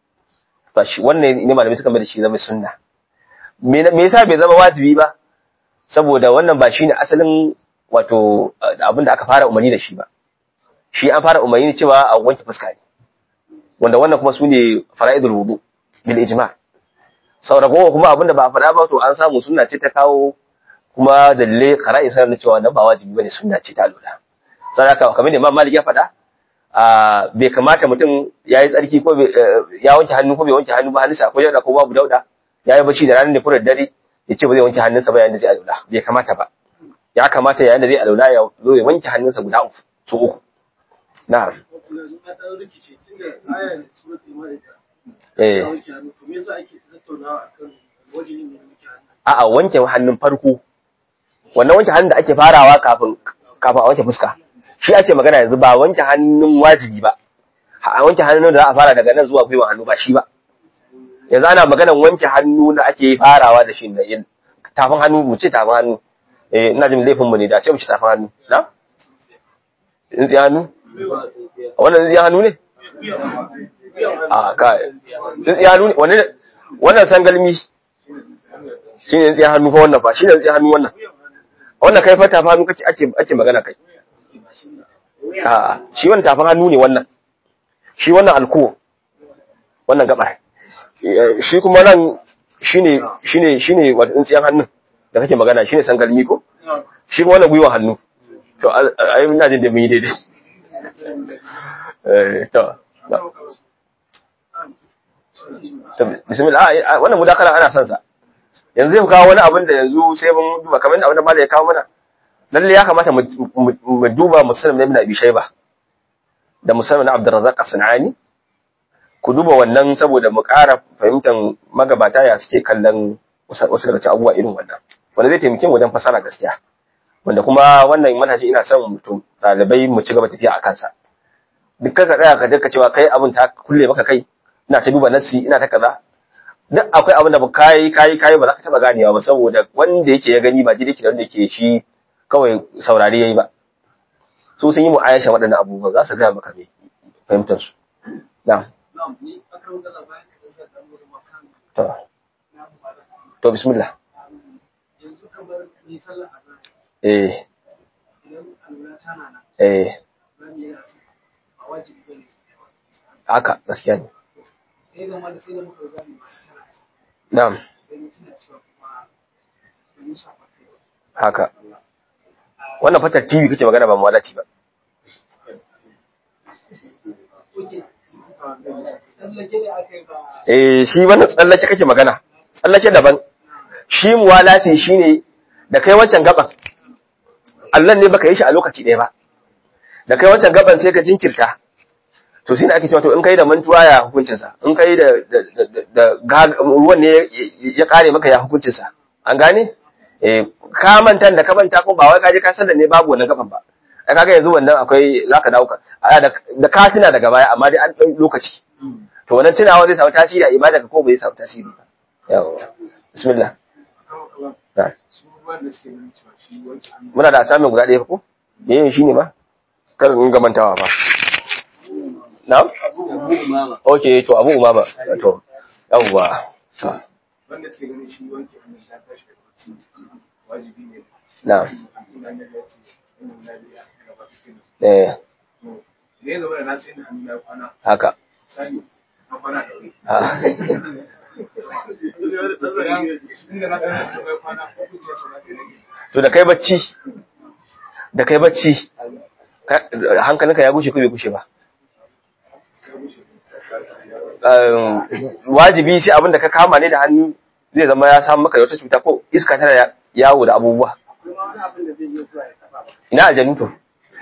to shi wannan ne malamai suka mai da shi zama sunna me me yasa bai zama wajibi ba saboda wannan ba shine asalin wato abin da aka fara umarni da shi ba shi an fara umarni cewa a wanke fuska ne wanda wannan kuma su ne fara'idul wudu bil ijma saboda kowa kuma abinda ba a faɗa ba to an samu sunna ce ta kawo kuma dalle qara'i sanar da cewa nan ba wajibi bane sunna ce ta lura sai haka kamar da Imam Malik ya faɗa a bai kamata mutum yayi tsarki ko bai- eh, ya wanke hannu ko bai wanke hannu ba hannunsa ko dauda ko babu dauda yayi bacci da ranar da furar dare ya ce ba zai wanke hannunsa ba yayin da zai alula bai kamata ba ya kamata yayin da zai alula ya zo ya wanke hannunsa guda uku su uku na'am yanzu na ɗan rikice tunda ayar suratul ma'ida eh ta wanke hannu to me yasa ake tattaunawa akan wajen yin wanke hannu a'a wanke hannun farko wannan wanke hannun da ake farawa kafin kafin a wanke fuska shi ake magana yanzu ba wanke hannun wajibi ba a wanke hannun da za a fara daga nan zuwa gwiwa hannu ba shi ba yanzu ana maganar wanke hannu da ake farawa da shi da yin tafin hannu mu ce tafin hannu eh ina jin laifin mu ne da sai mu ce tafin hannu na tsintsiya hannu wannan tsintsiya hannu ne a ka tsintsiya hannu ne wannan wannan sangalmi shi ne tsintsiya hannu fa wannan fa shi ne tsintsiya hannu wannan wannan kai fa tafin hannu kake ake ake magana kai a shi wannan tafin hannu ne wannan shi wannan alko wannan gabar Eh, shi kuma nan shine shine shine wato tsintsiyan hannun da kake magana shine sangalmi ko shi kuma wannan gwiwa hannu to ai ina jin da mun yi daidai eh to to bismillah ah, ah, wannan mudakala ana son sa yanzu zai kawo wani abin da yanzu sai mun duba kamar abin da malai ya kawo mana lalle ya kamata mu mu- mu duba musulmi ibn abi shayba da musulmi na abdurrazzaq as-sanani ku duba wannan saboda mu ƙara fahimtar magabata ya suke kallon wasu wasu daga cikin abubuwa irin wannan wanda zai taimake mu wajen fasara gaskiya wanda kuma wannan manhaji ina son mutum ɗalibai mu ci gaba tafiya a kansa duk ka tsaya ka dinka cewa kai abin ta kulle maka kai ina ta duba nassi ina ta kaza duk akwai abin da ba kai kai kai ba za ka taba ganewa ba saboda wanda yake ya gani ba ji yake da wanda yake shi kawai saurari yayi ba su sun yi mu aisha waɗannan abubuwa za su gaya maka me fahimtar su na'am na'am ni akan gana bayan ka da dan wurin makan to to bismillah yanzu kamar ni sallar azhar eh idan alwala tana nan eh zan yi yasa a wajibi bane haka gaskiya ne sai da mana sai da muka zani na'am sai ni tuna cewa kuma ban yi shafa kai ba haka wannan fatar TV kake magana ba mawalaci ba oke tsallake da aka yi ba eh shi wannan tsallake kake magana tsallake daban shi muwalati shine da kai wancan gaban Allah ne baka yi shi a lokaci ɗaya ba da kai wancan gaban sai ka jinkirta to shine ake cewa to in kai da mantuwa ya hukuncin sa in kai da da da- da ga- ruwan ne ya- ya kare maka ya hukuncin sa an gane eh ka manta da ka manta ko ba wai ka je ka san da ne babu wannan gaban ba ai kaga yanzu wannan akwai zaka dawo ka a, da da ka tuna daga baya amma dai an ɗau lokaci to wannan tunawa zai samu tasiri a ibada ka ko bai samu tasiri ba yawa bismillah Na. su wanda suke nuna cewa shi wanke hannu muna da asamin guda ɗaya ko me yin shine ba kar in ga mantawa ba na'am okay to abu umama to yawwa to wanda suke ganin shi wanke hannu ya tashi daga bacci wajibi ne na'am tun da ya ce inna lillahi wa inna ilaihi raji'un eh to da ya zama da nasu inda hannu ya kwana haka misali na kwana da wuri Ah. inda na san hannu ya kwana ko kuce ya sauka da nake to da kai bacci da kai bacci ka- hankalinka ya gushe ko bai gushe ba wajibi sai abin da ka kama ne da hannu zai zama ya samu maka da wata cuta ko iska tana yawo da abubuwa kuma wani abin da zai iya zuwa ya taba ba ina aljanu to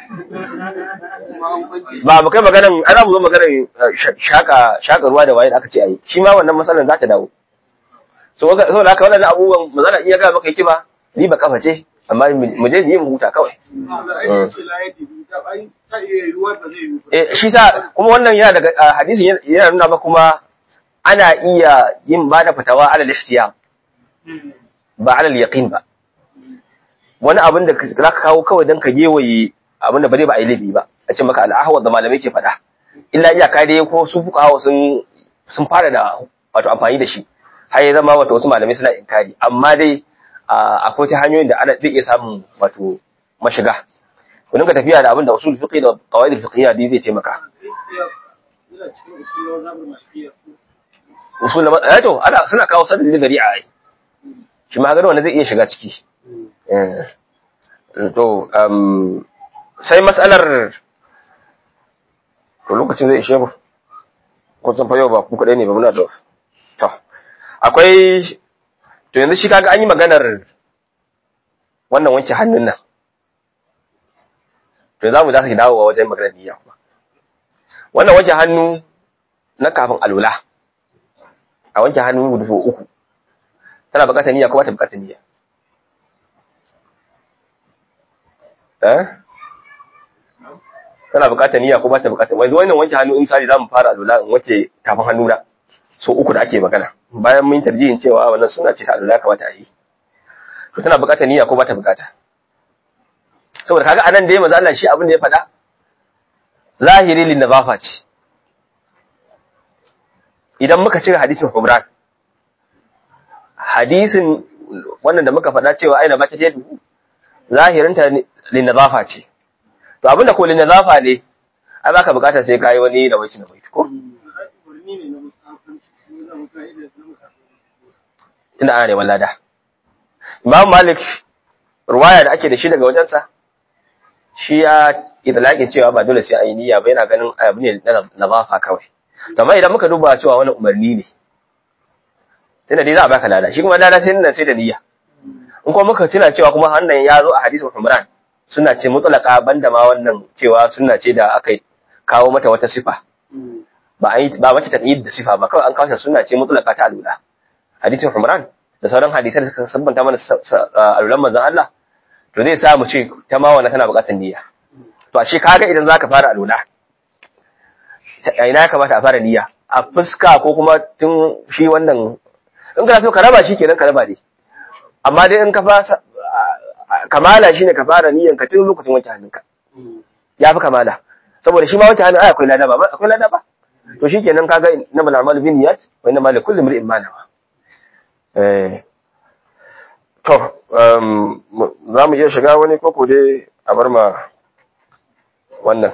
ba mu kai maganan ana mu zo maganan shaka shaka ruwa da waye da aka ce ayi shi ma wannan matsalar za ta dawo so ga so haka wannan abubuwan mazana in ya ga maka yake ba ni ba kafa ce amma mu je yi mu huta kawai da ai ce la yadi ta ai ta iya ruwa ba zai yi ba eh shi sa kuma wannan yana daga ah, hadisin yana- yana nuna ba kuma ana iya yin ba da fatawa alal ihtiyam ba alal yaqin ba wani abin da za ka kawo kawai don ka gewaye abin da ba zai ba a yi laifi ba a ce maka al'ahawar da malamai ke faɗa illa iyaka dai ko su fuka hawa sun sun fara da wato amfani da shi har ya zama wato wasu malamai suna inkari amma dai ah, akwai ta hanyoyin da ana zai iya samun wato mashiga ku dinga tafiya da abin da usul fiqh da qawaid fiqhiyya dai zai taimaka ina cikin usulun zabar malikiya usul na eh to ana suna kawo sanin da gari a ai shi ma gano wanda zai iya shiga ciki eh to um sai mas'alar to lokacin zai ishe mu ko san fa yau ba ku kadai ne ba muna da to akwai to yanzu shi kaga an yi maganar wannan wanke hannun nan to za mu za su dawo wajen maganar niyya kuma wannan wanke hannu na kafin alula a wanke hannu da so uku tana bukatar niyya ko ba ta bukatar niyya eh tana bukatar niyya ko ba ta bukatar yanzu wannan wanke hannu in misali zamu fara alula in wanke tafin hannu na so uku da ake magana bayan mun tarjihin cewa wannan suna ce ta alula kamata a yi to tana bukatar niyya ko ba ta bukata saboda kaga anan da ya maza Allah shi abin da ya faɗa zahiri lin nazafa ce idan muka cire hadisin Humran hadisin wannan da muka faɗa cewa aina ba ta ce zahirinta linazafa ce to abinda ko linazafa ne ai baka bukata sai kai wani da waki da waki ko umarni ne na mustafanci ko na mutane na mutane tunda ana neman lada Imam Malik ruwaya da ake da shi daga wajensa shi ya itlaqin cewa ba dole sai ayi niyya ba yana ganin abu ne na nazafa kawai amma idan muka duba cewa wani umarni ne tunda dai za a baka lada shi kuma lada sai nan sai da niyya in kuma muka tuna cewa kuma wannan ya zo a hadisin Umran suna ce mutlaka banda ma wannan cewa suna ce da aka kawo mata wata sifa ba a yi ba mace taqyid da sifa ba kawai an kawo suna ce mutlaka ta alula hadisin Umran da sauran hadisai da suka sabbanta mana alulan manzon Allah to zai sa mu ce ta ma wannan tana buƙatar niyya to ashe kaga idan zaka fara alula a ina ya kamata a fara niyya a fuska ko kuma tun shi wannan in kana so ka raba shi kenan ka raba dai amma dai in ka fasa kamala shine ka fara niyyan ka tun lokacin wanke hannunka ya fi kamala saboda shi ma wanke hannun ai akwai lada ba akwai lada ba to shikenan kaga na bal a'malu bin niyyat wa inna ma li kulli imrin ma nawa eh to um za mu iya shiga wani koko dai a bar ma wannan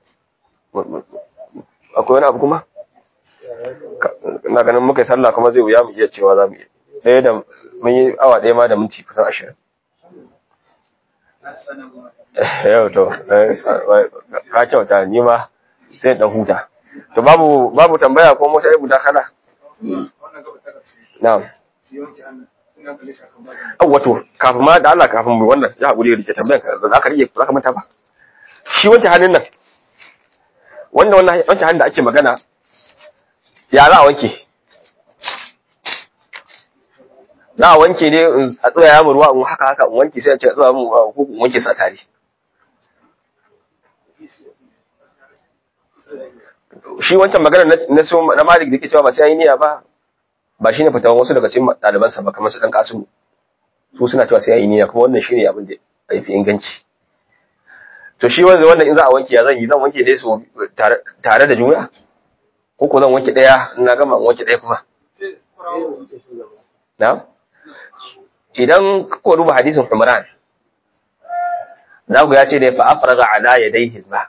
akwai wani abu kuma na ganin muka yi sallah kuma zai wuya mu iya cewa za mu iya ɗaya da mun yi awa ɗaya ma da minti kusan ashirin yau to ka kyauta ni ma sai ɗan huta to babu babu tambaya ko mota ya guda kana na'am an wato kafin ma da Allah kafin mu wannan ya haƙuri rike tambayan ka za ka rike za ka manta ba shi wanke hannun nan wanda wannan wanke hannun da ake magana ya za a wanke za a wanke ne a tsaya mu ruwa in haka haka in wanke sai a ce a tsaya mu ruwa ko in wanke sa tare shi wancan magana na so na Malik da yake cewa ba sai yi niyya ba ba shine fitawan wasu daga cikin ɗaliban sa ba kamar su dan kasu su suna cewa sai yi niyya kuma wannan shine abin da ya fi inganci to shi wanda wannan in za a wanke ya zan yi zan wanke dai su tare da juna ko ko zan wanke daya na gama in wanke daya kuma na idan ko duba hadisin Umran za ku ya ce da fa afraga ala yadayhi ba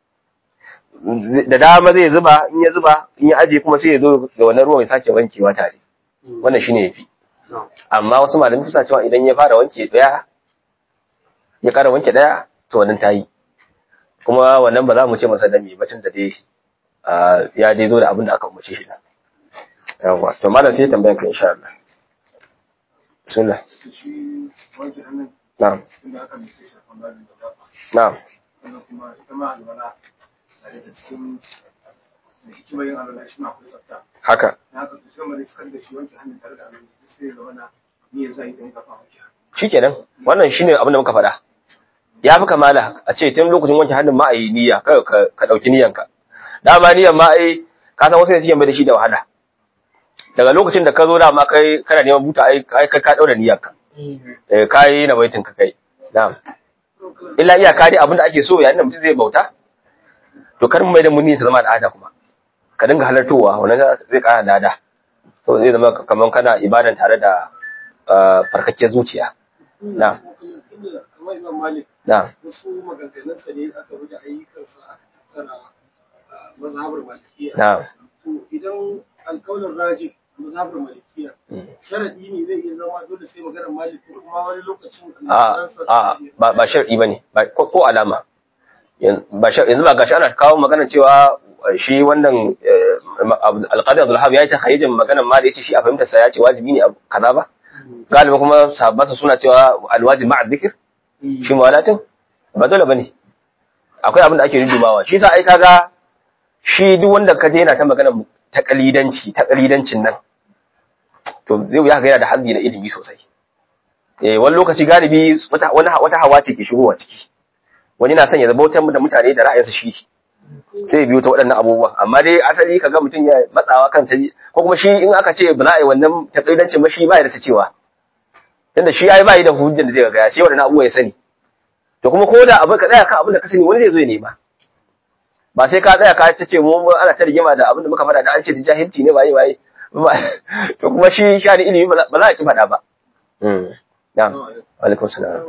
da dama zai zuba in ya zuba in ya aje kuma sai ya zo da wannan ruwan ya sake wankewa tare wannan shine yafi amma wasu malamai suna cewa idan ya fara wanke daya ya kara wanke daya to wannan tayi kuma wannan ba za mu ce masa dami bacin da dai ya dai zo da abin da aka umarce shi da yawa to malam sai tambayan ka insha Allah bismillah shi wanke hannun na'am inda aka nufi shafan babin da zafa na'am sannan kuma ita ma alwala na daga cikin da hikimar yin alwala shi ma akwai tsafta haka na haka su shirma da suka da shi wanke hannun tare da alwala duk sai zama na niyyar zai don kafa wanke hannu shikenan wannan shine abin da muka faɗa ya fi kamala a ce tun lokacin wanke hannun ma a yi niyya kai ka ka dauki niyyanka dama niyyan ma ai ka san wasu ne suke mai da shi da wahala daga lokacin da ka zo dama kai kana neman buta ai kai kai ka daura niyyanka eh kai na baitin ka kai na'am illa iyaka dai abin da ake so yayin da mutum zai bauta to kar mu mai da mun ta zama al'ada kuma ka dinga halartowa wannan zai kara lada so zai zama kaman kana ibadan tare da ah, farkakkiyar zuciya na'am Tunda kamar Imam Malik na'am wasu maganganunsa ne aka rubuta ayyukansa aka tattara a mazhabar malikiya. na'am To idan alƙawlin rajin mazhabar malikiya sharadi ne zai iya zama dole sai maganar malik ko kuma wani lokacin a a ba ba shar'i bane ba ko ko alama Yan- ba shar- yanzu ba gashi ana kawo magana cewa eh, shi wannan eh, Ab- alqadi Abdul Wahhab yayi ta khayyijin maganar ma da yace shi a fahimta sa yace wajibi ne abu kaza ba galiba kuma sahabbansa suna cewa alwajib ma'a dhikr shi mawalatin ba dole bane akwai abin da ake dudubawa shi sa ai kaga shi duk wanda ka je yana ta magana ta kalidanci ta kalidancin nan to zai wuya ga yana da hazzi na ilimi sosai eh wani lokaci galibi wata wani wata hawa ce ke shigowa ciki wani na son ya zama da mutane da ra'ayinsa shi sai ya biyo ta waɗannan abubuwan amma dai asali kaga mutum ya matsawa kan ta ko kuma shi in aka ce ba za a yi wannan takaidancin ba shi ba ya da ta cewa tunda shi ai ba yi da hujjar da zai ga ya sai waɗannan abubuwa ya sani to kuma ko da abin ka tsaya kan abin da ka sani wani zai zo ya nema ba sai ka tsaya ka ta ce mu ana ta rigima da abin da muka faɗa da an ce jahilci ne waye waye to kuma shi shani ilimi ba za ba za a ki faɗa ba mm na'am alaikum salam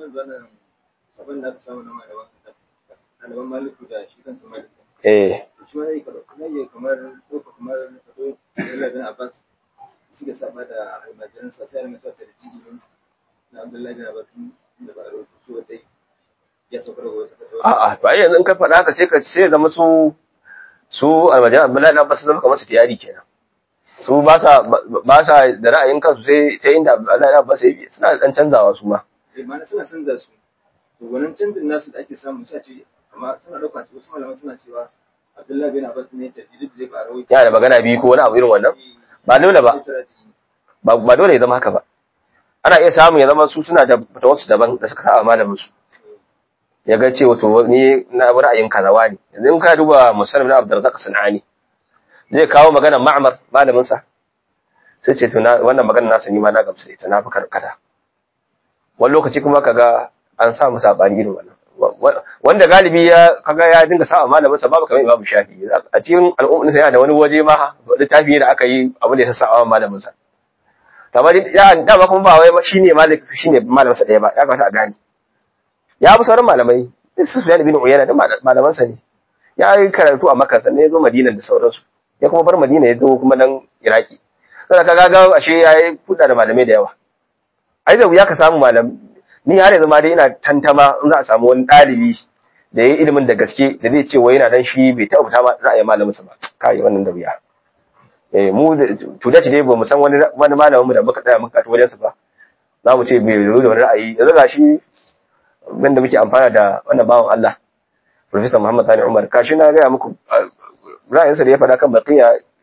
abin da aka samu na malaman ɗaliban maliku da shi kansa maliku eh shi ma zai karɓa zai iya kamar ɗauka kamar kaso Abdullahi bin Abbas suka saba da almajiran sa sai almasa ta da jini na Abdullahi bin Abbas da ba a rawaito su dai ya sauka daga wata fatawa a'a to ai yanzu in ka faɗa haka sai ka sai zama su su almajiran Abdullahi na basu zama kamar su tiyari kenan su ba sa ba sa da ra'ayin kansu sai ta inda Abdullahi na basu suna da dan canzawa su ma eh ma suna canza su to wannan canjin nasu da ake samu sai a ce amma suna ɗauka su wasu malaman suna cewa Abdullahi bin Abbas ne ta jidid zai ba a rawaito yana da magana biyu ko wani abu irin wannan ba dole ba ba ba dole ya zama haka ba ana iya samu ya zama su suna da wasu daban da suka saba malamin su ya ga cewa to ni na bi ra'ayin kazawa ne yanzu in ka duba musannaf na Abdurrazzaq Sanani zai kawo magana Ma'mar malamin sa sai ce to na wannan magana nasa ni ma na gamsu da ita na fi karkata wani lokaci kuma kaga an samu sabani irin wannan wanda galibi ya kaga ya dinga sa malamin sa babu kamar Imam Shafi a cikin al'ummar sa yana da wani waje ma littafi da aka yi abu da ya sassa malamin sa kamar ya dama kuma ba wai shine malik shine malamin sa daya ba ya kamata a gane ya bi sauran malamai su Sufyan bin Uyayna da malaman sa ne ya yi karatu a Makka sannan ya zo Madina da sauransu ya kuma bar Madina ya zo kuma nan Iraki saboda kaga ga ashe yayi kuda da malamai da yawa ai da wuya ka samu malam ni har yanzu ma dai ina tantama in za a samu wani ɗalibi da ya yi ilimin da gaske da zai ce wai yana dan shi bai taɓa fita ba za a yi malamin sa ba kai wannan da wuya eh mu to da dai ba mu san wani wani malamin mu da muka tsaya muka kato wajensa ba za mu ce bai zo da wani ra'ayi yanzu ga shi wanda muke amfana da wannan bawan Allah Professor Muhammad Sani Umar kashi na gaya muku ra'ayinsa da ya faɗa kan baqiya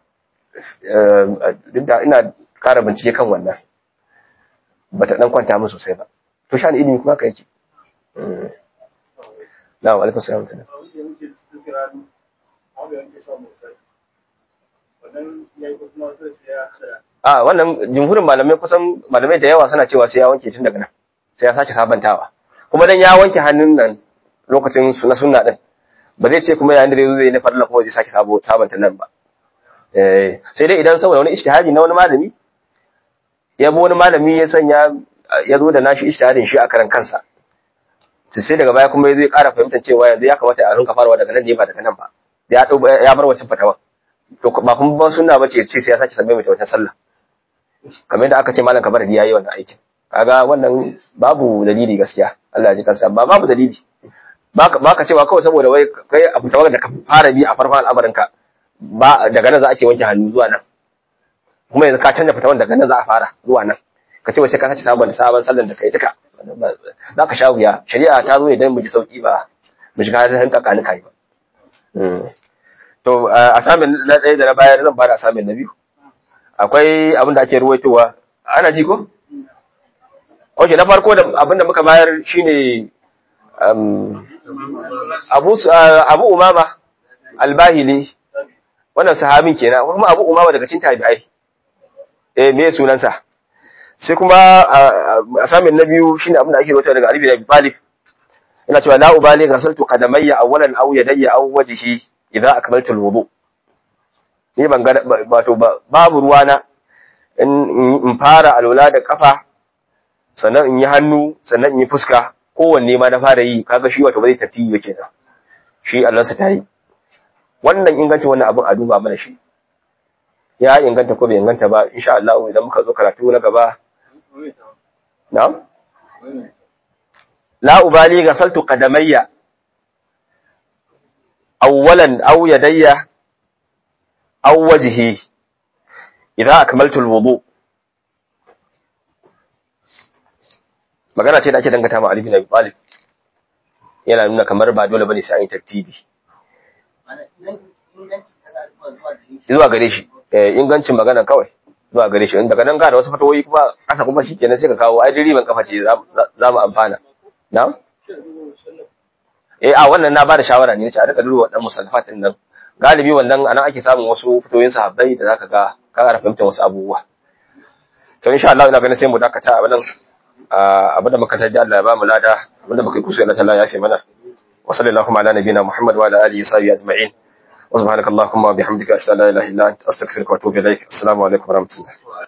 duk da ina ƙara bincike kan wannan bata dan kwanta min sosai ba to shan ilimi kuma ka yake na'am alaikum salam a wannan jumhurin malamai kusan malamai da yawa suna cewa sai ya wanke tun daga nan sai ya sake sabantawa kuma dan ya wanke hannun nan lokacin na sunna din ba zai ce kuma yayin da zai na farilla kuma zai sake sabo sabanta nan ba eh sai dai idan saboda wani ijtihadi na wani malami ya bi wani malami ya sanya ya zo da nashi ijtihadin shi a karan kansa to sai daga baya kuma zai ƙara fahimtar cewa yanzu ya kamata a rinka farawa daga nan ne ba daga nan ba ya ya bar wancan fatawa to ba kuma ba sunna bace ce sai ya sake sabbe mai wata sallah kamar yadda aka ce malam kabar ya yi wannan aikin kaga wannan babu dalili gaskiya Allah ya ji kansa ba babu dalili baka baka cewa kawai saboda wai kai a fitawar da ka fara bi a farkon al'amarin ka ba daga nan za a ke wanke hannu zuwa nan kuma yanzu ka canja fitawan daga nan za a fara zuwa nan ka ce wace ka sace sabon sabon sallan da kai duka za ka sha wuya shari'a ta zo idan mu ji sauki ba mu shiga hannun kakani kai ba to a samin na ɗaya da na bayar zan bada samin na biyu akwai abin da ake ruwaitowa ana ji ko ok na farko da abin da muka bayar shine abu abu umama albahili wannan sahabin kenan kuma abu umama daga cikin tabi'ai eh me sunansa sai kuma a samin na biyu shine abin da ake ruwaitowa daga Ali bin Abi Talib ina cewa la ubali ghasaltu qadamayya awwalan aw yadayya aw wajhi idza akmaltu alwudu ni ban ga wato babu ruwana in in fara alwala da kafa sannan in yi hannu sannan in yi fuska kowanne ma na fara yi kaga shi wato ba zai tafi ba kenan shi Allah sa tayi wannan ingancin wannan abin a duba mana shi ya inganta ko bai inganta ba insha Allah idan muka zo karatu na gaba na'am la ubali ghasaltu qadamayya awwalan aw yadayya aw wajhi idza akmaltu alwudu magana ce da ake dangata ma Ali bin Abi Talib yana nuna kamar ba dole bane sai an yi tartibi zuwa gare shi eh ingancin magana kawai zuwa gare shi daga nan ga da wasu fatawoyi kuma kasa kuma shikenan sai ka kawo ai riban kafa ce za mu amfana na'am eh a wannan na bada shawara ne ce a rika duba wadannan musallafatin nan galibi wannan anan ake samun wasu fitoyin sahabbai da zaka ga ka ƙara fahimtar wasu abubuwa to insha Allah ina ganin sai mu dakata a wannan abin da muka tarji Allah ya ba mu lada abin da muka yi kusa Allah ta'ala ya fi mana wa sallallahu ala nabiyina Muhammad wa ala alihi wa sahbihi ajma'in wa subhanakallahumma wa bihamdika ashhadu an la ilaha illa anta astaghfiruka wa atubu ilaik assalamu alaikum wa rahmatullah